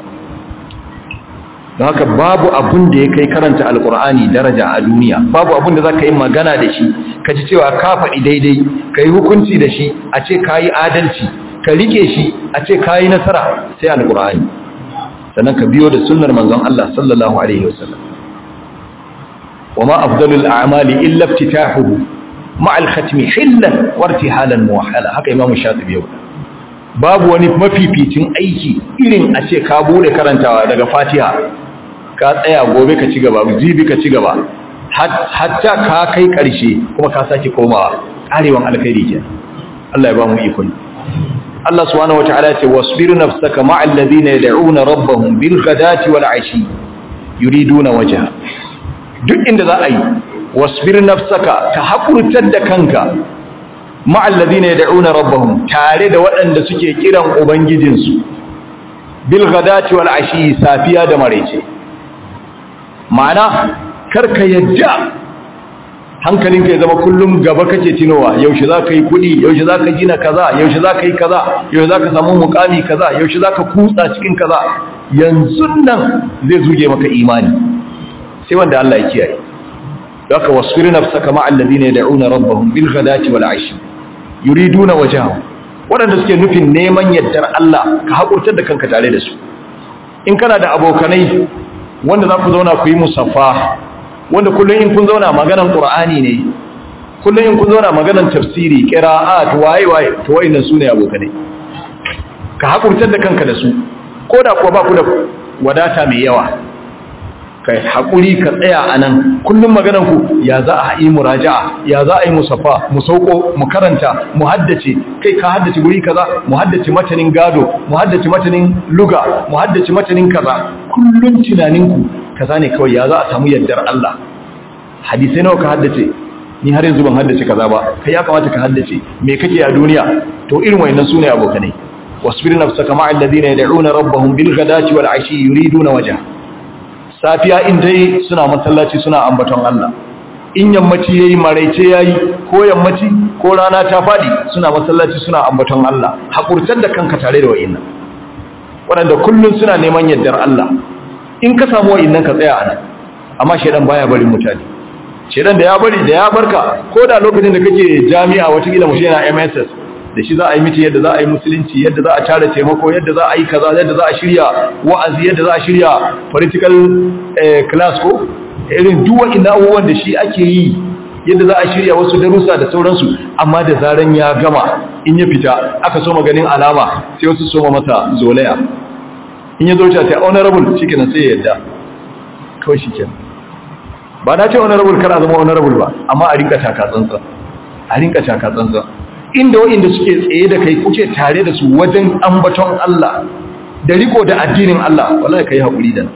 don haka babu abun da ya kai karanta alkur'ani daraja a duniya babu abun da za ka yi magana da shi ka ji cewa ka faɗi daidai ka yi hukunci da shi a ce ka yi adalci ka rike shi a ce ka yi nasara sai alkur'ani sannan ka biyo da sunnar manzon Allah sallallahu alaihi wasallam وما أفضل الأعمال إلا افتتاحه مع الختم حلا وارتحالا موحلا هكا إمام الشاطبي يقول babu wani mafificin aiki irin a ce ka bude karantawa daga fatiha ka tsaya gobe ka ci gaba jibi ka ci gaba hatta ka kai karshe kuma ka sake komawa karewan alkhairi ke Allah ya ba mu ikon Allah subhanahu wataala ya ce wasbir nafsaka ma'al ladina yad'una rabbahum bil ghadati wal ashi yuriduna wajha duk inda za a yi wasbir nafsaka ka haƙurtar da kanka ma'allazi ne da'una rabbahum tare da waɗanda suke kiran ubangijinsu bil ghadati wal ashi safiya da maraice ma'ana karka yadda hankalinka ya zama kullum gaba kake tinowa yaushe za ka yi kuɗi yaushe za ka gina kaza yaushe za ka yi kaza yaushe za ka samu mukami kaza yaushe za ka kutsa cikin kaza yanzu nan zai zuge maka imani sai wanda Allah ya kiyaye haka wasfir nafsaka ma alladhina yad'una rabbahum bil ghadati wal ashi yuriduna wajhahu wadanda suke nufin neman yaddar Allah ka hakurtar da kanka tare da su in kana da abokanai wanda za ku zauna ku yi musaffa wanda kullun in kun zauna maganan qur'ani ne kullun in kun zauna maganan tafsiri qira'at waye waye to wayannan sune abokanai ka hakurtar da kanka da su koda kuwa ba ku da wadata mai yawa kai haƙuri ka tsaya a nan kullum maganarku ya za a yi muraja'a ya za a yi musaffa mu sauko mu karanta mu haddace kai ka haddace guri kaza mu haddace matanin gado mu haddace matanin luga mu haddace matanin kaza kullum tunaninku kaza ne kawai ya za a samu yardar Allah hadisai nawa ka haddace ni har yanzu ban haddace kaza ba kai ya kamata ka haddace me kake a duniya to irin wayannan sune abokanai wasbir nafsaka ma'al ladina yad'una rabbahum bil ghadati wal ashi yuriduna wajha safiya in dai suna masallaci suna ambaton Allah in yammaci yayi maraice yayi ko yammaci ko rana ta fadi suna masallaci suna ambaton Allah hakurtar da kanka tare da wa'innan waɗanda kullun suna neman yardar Allah in ka samu wa'innan ka tsaya anan amma shedan baya barin mutane shedan da ya bari da ya barka ko da lokacin da kake jami'a wata kila mutum yana MSS da shi za a yi miti yadda za a yi musulunci yadda za a tara taimako yadda za a yi kaza yadda za a shirya wa'azi yadda za a shirya political class ko irin duwa ina abubuwan da shi ake yi yadda za a shirya wasu darussa da sauransu amma da zaran ya gama in ya fita aka so maganin alama sai wasu soma masa zolaya in ya zo ta ta honorable shi kenan sai ya yadda kawai shi kenan ba na ce honorable kar a zama honorable ba amma a rinka taka tsantsa a rinka taka tsantsa inda wa'inda suke tsaye da kai kuke tare da su wajen ambaton Allah da riko da addinin Allah wallahi kai haƙuri da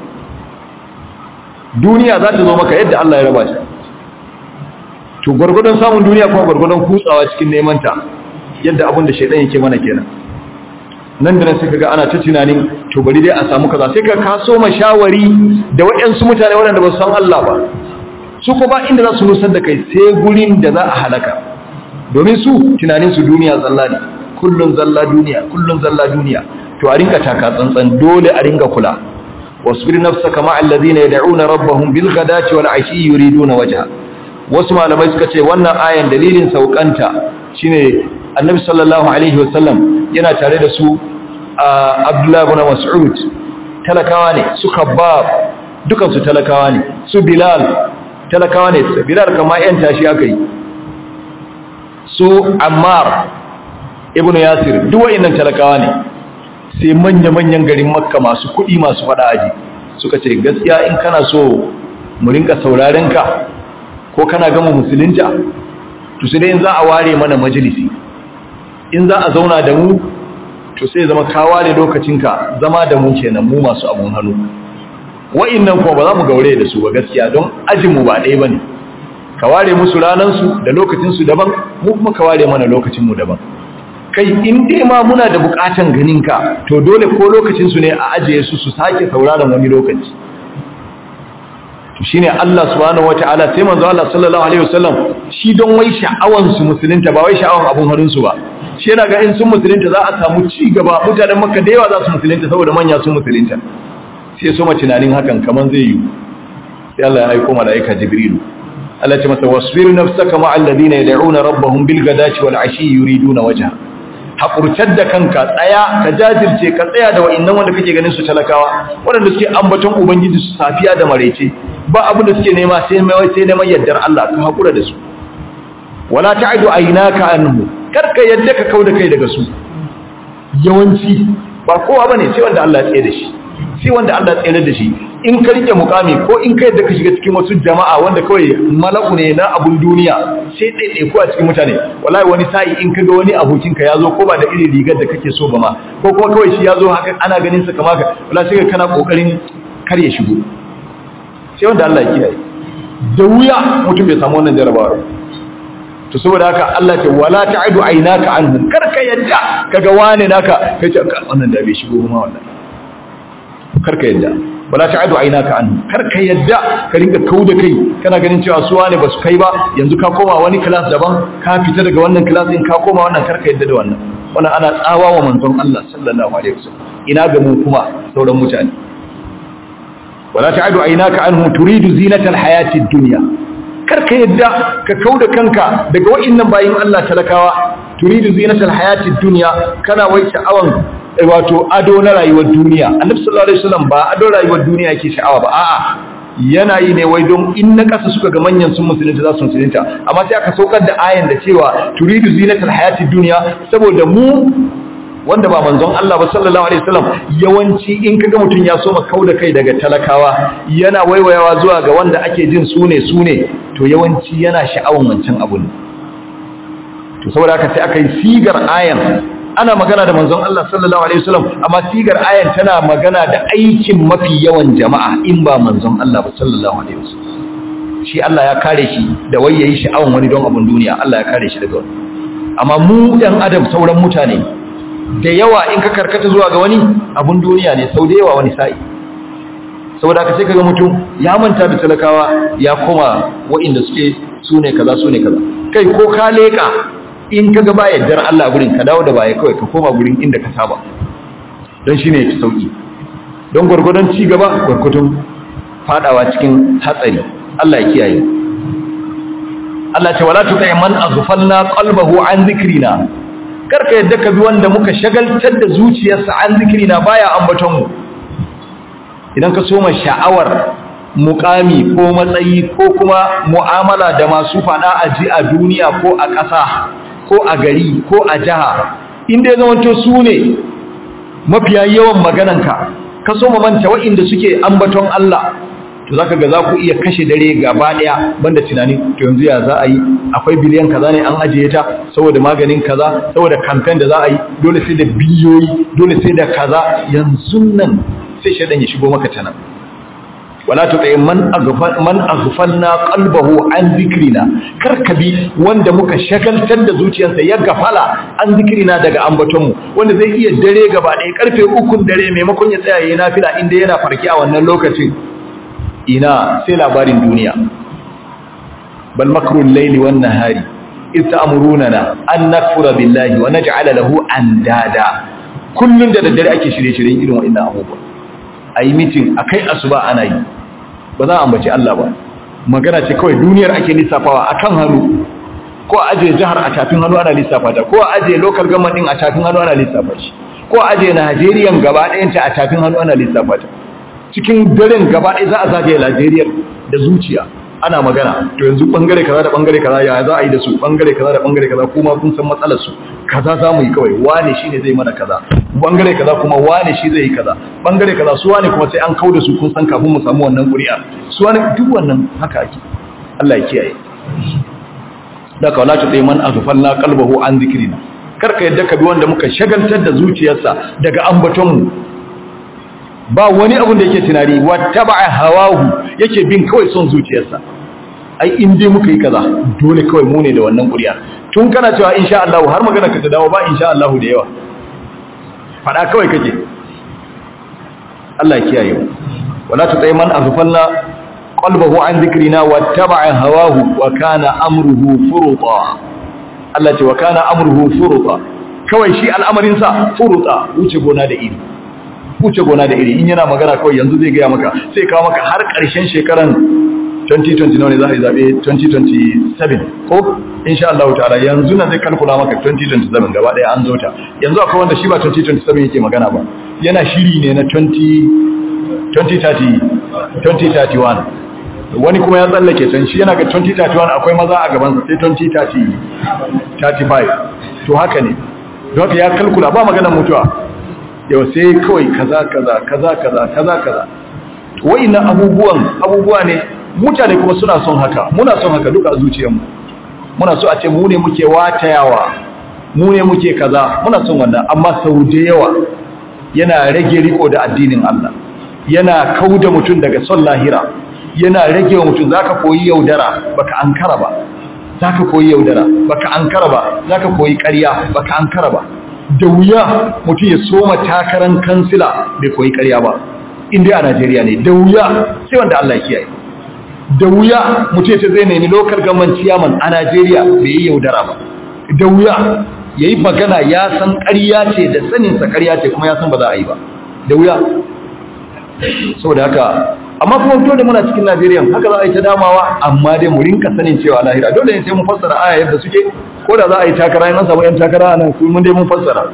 duniya za ta zo maka yadda Allah ya raba ta to gwargwadon samun duniya kuma gwargwadon kutsawa cikin neman ta yadda abin da shaidan yake mana kenan nan da nan sai kaga ana ta tunanin to bari dai a samu kaza sai ka kaso mashawari da waɗansu mutane waɗanda ba su san Allah ba su ko ba inda za su nusar da kai sai gurin da za a halaka domin su tunanin su duniya zalla ne kullun zalla duniya kullun zalla duniya to a rinka taka tsantsan dole a rinka kula wasbir nafsaka ma'a alladhina yad'una rabbahum bil ghadati wal 'ashi yuriduna wajha wasu malamai suka ce wannan ayan dalilin saukanta shine annabi sallallahu alaihi wasallam yana tare da su a abdullahi ibn mas'ud talakawa ne su khabbab dukan su talakawa ne su bilal talakawa ne bilal kama yan tashi akai su ammar ibn yasir duk wayannan talakawa ne sai manya-manyan garin makka masu kuɗi masu fada aji suka ce gaskiya in kana so mu rinka sauraren ka ko kana gama musulunta to sai dai in za a ware mana majalisi in za a zauna da mu to sai zama ka ware lokacinka zama da mu kenan mu masu abun hannu wa'annan kuma ba za mu gaure da su ba gaskiya don ajin mu ba ɗaya bane ka ware musu ranan su da lokacin su daban mu kuma ka ware mana lokacin mu daban kai in dai ma muna da bukatan ganin ka to dole ko lokacin su ne a ajiye su su sake sauraron wani lokaci to shine Allah subhanahu wataala sai manzo Allah sallallahu alaihi wasallam shi don wai sha'awan su musulunta ba wai sha'awan abun harin su ba shi yana ga in sun musulunta za a samu ci gaba mutanen Makka da yawa za su musulunta saboda manya sun musulunta sai so ma tunanin hakan kaman zai yi sai Allah ya aika malaika Jibrilu Allah ya ce masa wasbir nafsaka ma'al ladina yad'una rabbahum bil ghadati wal ashi yuriduna wajha haƙurtar da kanka tsaya ka jajirce ka tsaya da wa'innan wanda kake ganin su talakawa waɗanda suke ambaton ubangiji su safiya da maraice ba abin da suke nema sai mai sai neman yaddar Allah ka haƙura da su wala ta'du aynaka anhu karka yadda ka kauda kai daga su yawanci ba kowa bane sai wanda Allah ya tsaye da shi sai wanda Allah ya tsaye da shi in ka rike mukami ko in ka yadda ka shiga cikin wasu jama'a wanda kawai malaku ne na abun duniya sai ɗaiɗai ko a cikin mutane wallahi wani sa'i in ka ga wani abokinka ya zo ko ba da irin rigar da kake so ba ma ko kuma kawai shi ya zo haka ana ganin sa kamar ka wallahi sai kana kokarin kar ya shigo sai wanda Allah ya kiyaye da wuya mutum bai samu wannan jarabawa to saboda haka Allah ce wala ta'idu aynaka anhum kar ka yadda kaga wane naka kace wannan da bai shigo ma wallahi kar ka yadda wala ta'adu aynaka an kar ka yadda ka rinka kauda kai kana ganin cewa su wane basu kai ba yanzu ka koma wani class daban ka fita daga wannan class din ka koma wannan kar ka yadda da wannan wannan ana tsawa wa manzon Allah sallallahu alaihi wasallam ina ga mu kuma sauran mutane wala ta'adu aynaka anhu turidu zinatal hayatid dunya kar ka yadda ka kauda kanka daga wa'annan bayin Allah talakawa turidu zinatal hayatid dunya kana wai sha'awan wato ado na rayuwar duniya annabi sallallahu alaihi wasallam ba ado rayuwar duniya yake sha'awa ba a'a yana yi ne wai don in na kasa suka ga manyan sun musulunta za su musulunta amma sai aka saukar da ayan da cewa turidu zinatal hayati dunya saboda mu wanda ba manzon Allah ba sallallahu alaihi wasallam yawanci in kaga mutun ya so kauda kai daga talakawa yana waiwayawa zuwa ga wanda ake jin sune sune to yawanci yana sha'awan wancan abun to saboda haka sai aka yi sigar ayan ana magana da manzon Allah sallallahu alaihi wasallam amma sigar ayan tana magana da aikin mafi yawan jama'a in ba manzon Allah ba sallallahu alaihi wasallam shi Allah ya kare shi da wai yayi sha'awan wani don abun duniya Allah ya kare shi daga wani amma mu dan adam sauran mutane da yawa in ka karkata zuwa ga wani abun duniya ne sau da yawa wani sa'i saboda haka sai kaga mutum ya manta da talakawa ya koma wa'inda suke sune kaza sune kaza kai ko ka leka in ka ga ba yaddar Allah gurin ka dawo da baya kawai ka koma gurin inda ka saba don shi ne fi sauƙi don gwargwadon ci gaba gwargwadon fadawa cikin hatsari Allah ya kiyaye Allah ce wala tuqi man aghfalna qalbahu an zikrina karka yadda ka bi wanda muka shagaltar da zuciyarsa an zikrina baya ambaton mu idan ka soma sha'awar mukami ko matsayi ko kuma mu'amala da masu fada aji a duniya ko a ƙasa ko a gari ko a jiha inda ya zamanto su ne mafiya yawan magananka ka so manta waɗanda suke ambaton Allah to zaka ga za ku iya kashe dare gaba daya banda tunani to yanzu ya za a yi akwai biliyan kaza ne an ajiye ta saboda maganin kaza saboda campaign da za a yi dole sai da biliyoyi dole sai da kaza yanzu nan sai shedan ya shigo maka tana wala tuqi man aghfal man aghfalna qalbahu an zikrina karkabi wanda muka shagaltar da zuciyarsa ya gafala an zikrina daga ambaton mu wanda zai iya dare gaba ɗaya karfe 3 dare maimakon ya tsaya yayin nafila inda yana farki a wannan lokacin ina sai labarin duniya bal makrul layli wan nahari iz ta'muruna an nakfura billahi wa naj'ala lahu andada kullun da daddare ake shirye-shiryen irin wa'annan abubuwa ayi meeting akai asuba ana yi ba za a ambaci Allah ba magana ce kawai duniyar ake lissafawa akan hannu ko aje jihar a tafin hannu ana lissafa ta ko aje local government din a tafin hannu ana lissafa shi ko aje Najeriya gaba ɗayan ta a tafin hannu ana lissafa ta cikin daren gaba ɗaya za a zagaye Najeriya da zuciya ana magana to yanzu bangare kaza da bangare kaza ya za a yi da su bangare kaza da bangare kaza kuma kun san matsalar su kaza za mu yi kawai wane shine zai mana kaza bangare kaza kuma wane shi zai yi kaza bangare kaza su wane kuma sai an kau da su kun san kafin mu samu wannan ƙuri'a su wane duk wannan haka ake Allah ya kiyaye da ka wala ta tsaye man aghfalna qalbahu an zikrina karka yadda ka bi wanda muka shagaltar da zuciyarsa daga ambaton mu ba wani abin da yake tunani wattaba'a hawahu yake bin kawai son zuciyarsa ai in dai muka yi kaza dole kawai mu ne da wannan ƙuri'a tun kana cewa insha Allah har magana ka ta dawo ba insha Allah da yawa fada kawai kake Allah ya kiyaye mu wala tutai man aghfalna qalbahu an dhikrina wattaba'a hawahu wa kana amruhu furuta Allah ce wa kana amruhu furuta kawai shi al'amarin sa furuta wuce gona da iri wuce gona da iri in yana magana kawai yanzu zai gaya maka sai kawo maka har ƙarshen shekaran 2020 ne za a yi zaɓe 2027 ko insha Allah ta'ala yanzu na zai kalkula maka 2027 gaba ɗaya an zo ta yanzu akwai wanda shi ba 2027 yake magana ba yana shiri ne na 2030 2031 wani kuma ya tsallake can shi yana ga 2031 akwai maza a gabansa sai 2035 to haka ne don haka ya kalkula ba maganar mutuwa yau sai kawai kaza kaza kaza kaza kaza kaza wa'annan abubuwan abubuwa ne mutane kuma suna son haka muna son haka duka a zuciyarmu muna so a ce mu ne muke watayawa mu ne muke kaza muna son wannan amma sau da yawa yana rage riko da addinin Allah yana kauda mutum daga son lahira yana rage wa mutum zaka koyi yaudara baka ankara ba zaka koyi yaudara baka ankara ba zaka koyi ƙarya baka ankara ba da wuya mutum ya soma takaran kansila bai koyi ƙarya ba inda a Najeriya ne da wuya sai wanda Allah ya kiyaye da wuya mutum ya ce zai nemi lokal gaman ciyaman a Najeriya bai yi yaudara ba da wuya ya yi magana ya san ƙarya ce da saninsa ƙarya ce kuma ya san ba za a yi ba da wuya saboda haka amma kuma dole muna cikin Najeriya haka za a yi ta damawa amma dai mu rinka sanin cewa lahira dole ne sai mun fassara aya yadda suke ko da za a yi takara in an samu yan takara nan mun dai mun fassara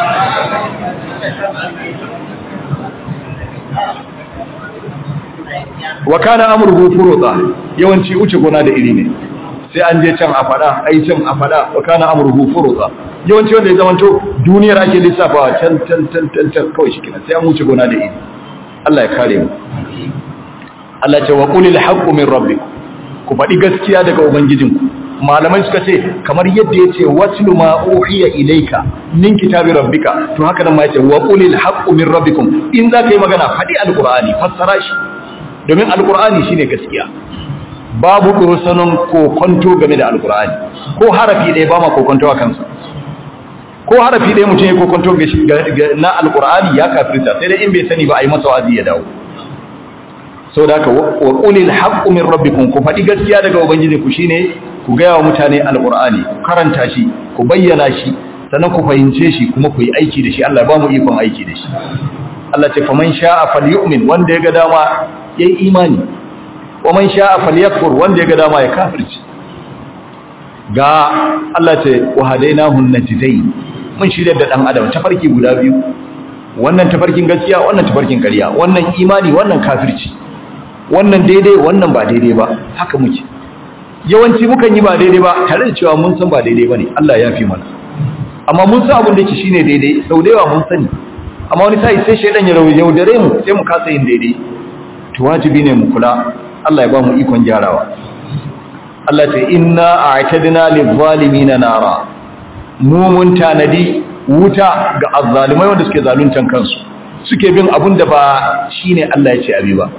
wa kana amruhu furuta yawanci uce gona da iri ne sai an je can a fada ai can a fada wa kana amruhu furuta yawanci wanda ya zamanto duniyar ake lissafawa can can can can can kawai shikenan sai an wuce gona da iri Allah ya kare mu Allah ya ce wa qulil haqqu min rabbikum ku faɗi gaskiya daga ubangijinku malamai suka ce kamar yadda ya ce watlu ma uhiya ilayka min kitabi rabbika to haka nan ma yace wa qulil haqqu min rabbikum in za ka yi magana faɗi alqur'ani fassara shi domin alqur'ani shine gaskiya babu kurusanin kokonto game da alqur'ani ko harafi ɗaya ba ma kokonto a kansa ko harafi ɗaya mutum ya kokonto na alqur'ani ya kafirta sai dai in bai sani ba a yi masa wa'azi ya dawo sau da haka wa ƙulil haƙƙu min rabbikum ku faɗi gaskiya daga ubangiji ku shine ku gaya wa mutane alƙur'ani ku karanta shi ku bayyana shi sannan ku fahimce shi kuma ku yi aiki da shi Allah ba mu ikon aiki da shi Allah ce faman sha'a falyu'min wanda ya ga dama yayi imani wa man sha'a falyakfur wanda ya ga dama ya kafirci ga Allah ce wa hadainahu najdain mun shirya da dan adam tafarki guda biyu wannan tafarkin gaskiya wannan tafarkin ƙarya wannan imani wannan kafirci wannan daidai wannan ba daidai ba haka muke yawanci mukan yi ba daidai ba tare da cewa mun san ba daidai bane Allah ya fi mana amma mun san abin da yake shine daidai sau da yawa mun sani amma wani sai sai shedan ya yaudare mu sai mu kasa yin daidai to wajibi ne mu kula Allah ya ba mu ikon gyarawa Allah ta inna a'tadna lil-zalimin nara mu mun tanadi wuta ga azzalimai wanda suke zaluntan kansu suke bin abun da ba shine Allah ya ce abi ba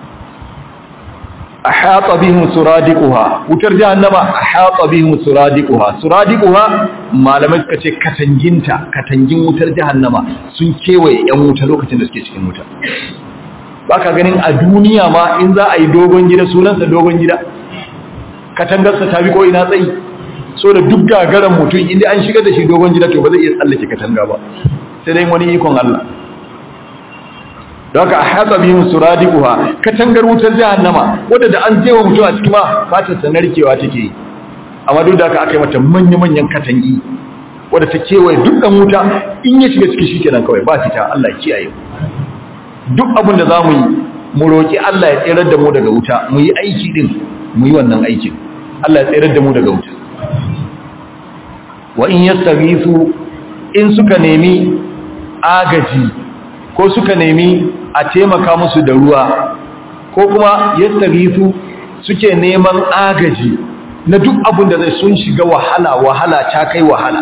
ahata bihim suradiquha wutar jahannama ahata bihim suradiquha suradiquha malamai suka ce katanginta katangin wutar jahannama sun kewaye yan wuta lokacin da suke cikin wuta baka ganin a duniya ma in za a yi dogon gida sunansa dogon gida katangarsa ta bi ko ina tsayi so da duk gagaran mutum inda an shigar da shi dogon gida to ba zai iya tsallake katanga ba sai dai wani ikon Allah don haka a hatsa bihim suradiquha katangar wutar jahannama wadda da an jewa mutum a cikin ma fatar sa narkewa take yi amma duk da haka aka yi mata manya-manyan katangi wadda ta kewaye duk dan wuta in ya shiga ciki shikenan kawai ba fita Allah ya kiyaye duk abin da zamu yi mu roki Allah ya tsirar da mu daga wuta mu yi aiki din mu yi wannan aikin Allah ya tsirar da mu daga wuta wa in yastaghisu in suka nemi agaji ko suka nemi a taimaka musu da ruwa ko kuma yastaghisu suke neman agaji na duk abin da zai sun shiga wahala wahala ta kai wahala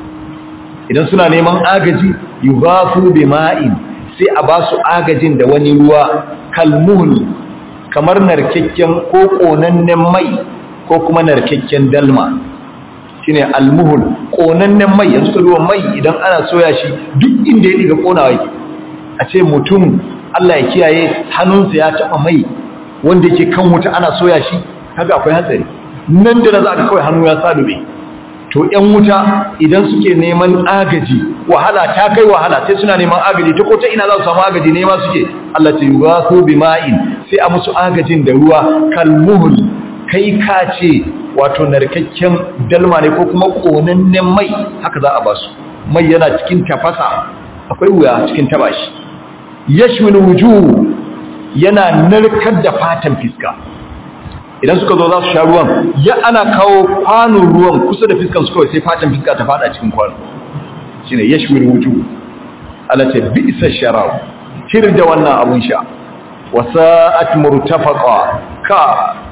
idan suna neman agaji yughasu bima'in sai a ba su agajin da wani ruwa kalmuhul kamar narkakken ko konannen mai ko kuma narkakken dalma shine almuhul konannen mai yanzu ka ruwan mai idan ana soya shi duk inda ya diga konawa yake a ce mutum Allah ya kiyaye hannunsa ya taba mai wanda yake kan wuta ana soya shi kaga akwai hatsari nan da za ka kawai hannu ya sa dube to ƴan wuta idan suke neman agaji wahala ta kai wahala sai suna neman agaji ta ko ta ina za su samu agaji ne ma suke Allah ta yugasu bima'in sai a musu agajin da ruwa kalmuhul kai ka ce wato narkakken dalma ne ko kuma konannen mai haka za a ba su mai yana cikin tafasa akwai wuya cikin taba shi yashwil wujuh yana narkar da fatan fiska idan suka zo za su sha ruwan ya ana kawo kwanon ruwan kusa da fiskan su kawai sai fatan fiska ta fada cikin kwano shine yashwil wujuh Allah ce bi'sa sharab shir da wannan abun sha wasa'at murtafaqa ka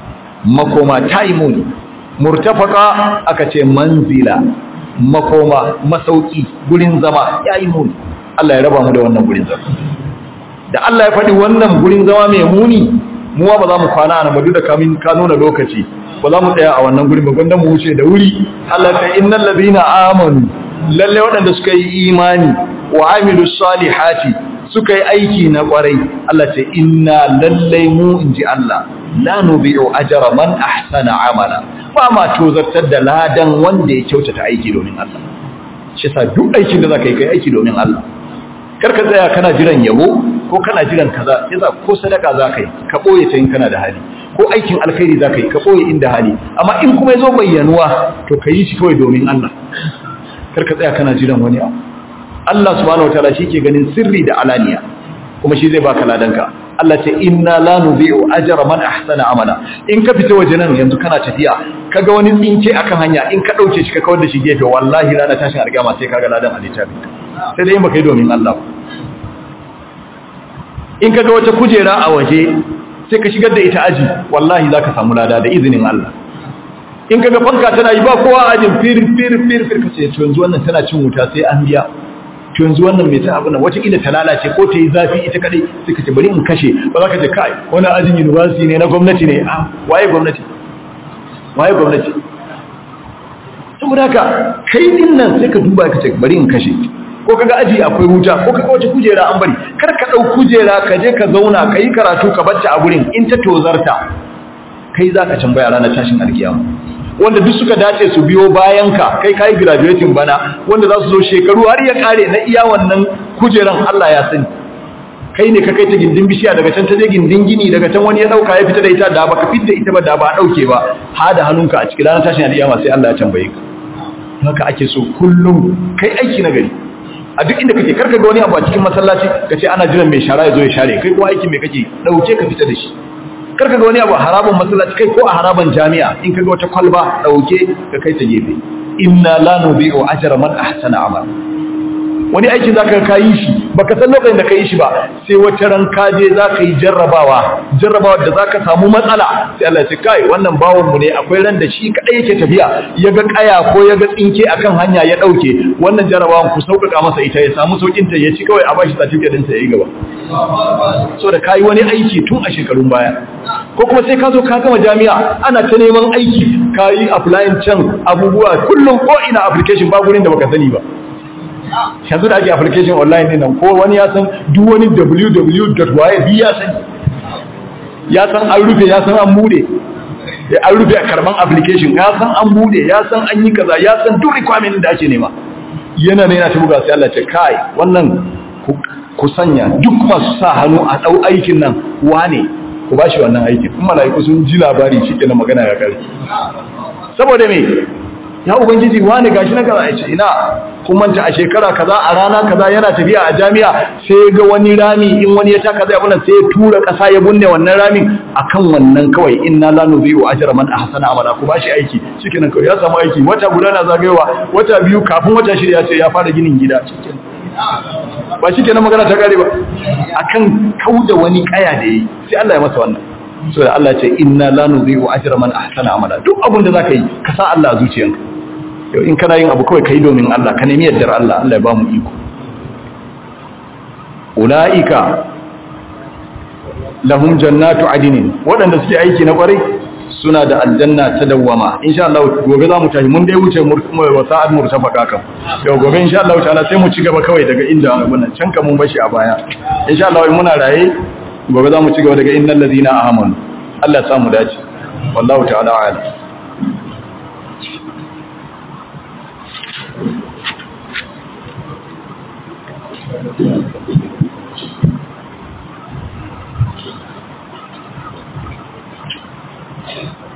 makoma taimun murtafaka aka ce manzila makoma masauki gurin zama yayi muni Allah ya raba mu da wannan gurin zama da Allah ya faɗi wannan gurin zama mai muni muwa ba za mu kwana a nabadu da kamin ka nuna lokaci ba za mu tsaya a wannan gurin ba gwanda mu wuce da wuri Allah ta innal ladina amanu lalle waɗanda suka yi imani wa amilu salihati suka yi aiki na kwarai Allah ce inna lalle mu inji Allah la nubi'u ajra man ahsana amala ba ma tozartar da ladan wanda ya kyautata aiki domin Allah shi sa duk aikin da zaka yi kai aiki domin Allah kar ka tsaya kana jiran yabo ko kana jiran kaza yasa ko sadaka zaka yi ka boye ta in kana da hali ko aikin alkhairi zaka yi ka boye inda hali amma in kuma yazo bayyanuwa to ka yi shi kawai domin Allah kar ka tsaya kana jiran wani abu Allah subhanahu wataala ke ganin sirri da alaniya kuma shi zai baka ladanka Allah ce inna la nudhi'u ajra man ahsana amala in ka fita waje nan yanzu kana tafiya kaga wani tsinke akan hanya in ka dauke shi ka kawar da shi gefe wallahi rana tashin alƙiyama sai kaga ladan a littafin sai dai in baka yi domin Allah in kaga wata kujera a waje sai ka shigar da ita aji wallahi zaka samu lada da izinin Allah in kaga fanka tana yi ba kowa ajin fir fir fir fir kace to yanzu wannan tana cin wuta sai an biya to yanzu wannan mai ta abin nan wataƙila ta lalace ko ta yi zafi ita kadai sai ka ce bari in kashe ba za ka ce kai wani ajin university ne na gwamnati ne a waye gwamnati waye gwamnati saboda haka kai din nan sai ka duba ka ce bari in kashe ko kaga aji akwai wuta ko kaga wata kujera an bari kar ka dau kujera ka je ka zauna ka yi karatu ka bacci a gurin in ta tozarta kai za ka tambaya ranar tashin alkiyama wanda duk suka dace su biyo bayan ka kai kai graduating bana wanda za su zo shekaru har ya kare na iya wannan kujeran Allah ya sani kai ne ka kai ta gindin bishiya daga can ta je gindin gini daga can wani ya dauka ya fita da ita da baka fitta ita ba da ba dauke ba ha da hannunka a cikin ranar tashin alkiyama sai Allah ya tambaye ka haka ake so kullum kai aiki na gari a duk inda kake karka ga wani abu a cikin masallaci ka ce ana jiran mai shara ya zo ya share kai kuma aiki mai kake dauke ka fita da shi karka ga wani abu a haraban masallaci kai ko a haraban jami'a in ka ga wata kwalba dauke ka kai ta gefe inna la nubi'u ajra man ahsana amal wani aikin zaka ka yi shi baka san lokacin da ka yi shi ba sai wata ran ka je za ka yi jarrabawa jarrabawa da za ka samu matsala sai Allah ya ce kai wannan bawon mu ne akwai ran da shi kadai yake tafiya ya ga kaya ko ya ga tsinke akan hanya ya dauke wannan jarrabawan ku sauƙaƙa masa ita ya samu saukin ta ya ci kawai a bashi certificate din sa yayi gaba so da kai wani aiki tun a shekarun baya ko kuma sai ka zo ka gama jami'a ana ta neman aiki ka yi applying can abubuwa kullum ko ina application ba gurin da baka sani ba yanzu da ake application online ne nan ko wani ya san duk wani www.waye bi ya san ya san an rufe ya san an bude an rufe a karban application ya san an bude ya san an yi kaza ya san duk requirement da ake nema yana ne yana ta buga sai Allah ce kai wannan ku sanya duk masu sa hannu a dau aikin nan wane ku bashi wannan aikin in malaiku sun ji labari shi kenan magana ya kare saboda me ya ubangiji wani gashi na kaza ce ina kun manta a shekara kaza a rana kaza yana tafiya a jami'a sai ga wani rami in wani ya taka zai abuna sai ya tura kasa ya bunne wannan ramin akan wannan kawai inna la nudhi'u ajra man ahsana amala ku bashi aiki shikenan kawai ya samu aiki wata guda na zagayowa wata biyu kafin wata shirya ce ya fara ginin gida shikenan ba shikenan magana ta kare ba akan kauda wani kaya da yi sai Allah ya masa wannan so da Allah ce inna la nudhi'u ajra man ahsana amala duk abin da zaka yi ka sa Allah a zuciyanka yau in kana yin abu kawai kai domin Allah ka nemi yardar Allah Allah ya ba mu iko ulaika lahum jannatu adinin waɗanda suke aiki na kwarai suna da aljanna ta dawwama insha Allah gobe za mu tafi mun dai wuce wa sa'ad murtafaka kan yau gobe insha Allah ta'ala sai mu ci gaba kawai daga inda wannan can ka mun bashi a baya insha Allah muna raye gobe za mu ci gaba daga innal ladina amanu Allah ya samu dace wallahu ta'ala a'lam Thank you.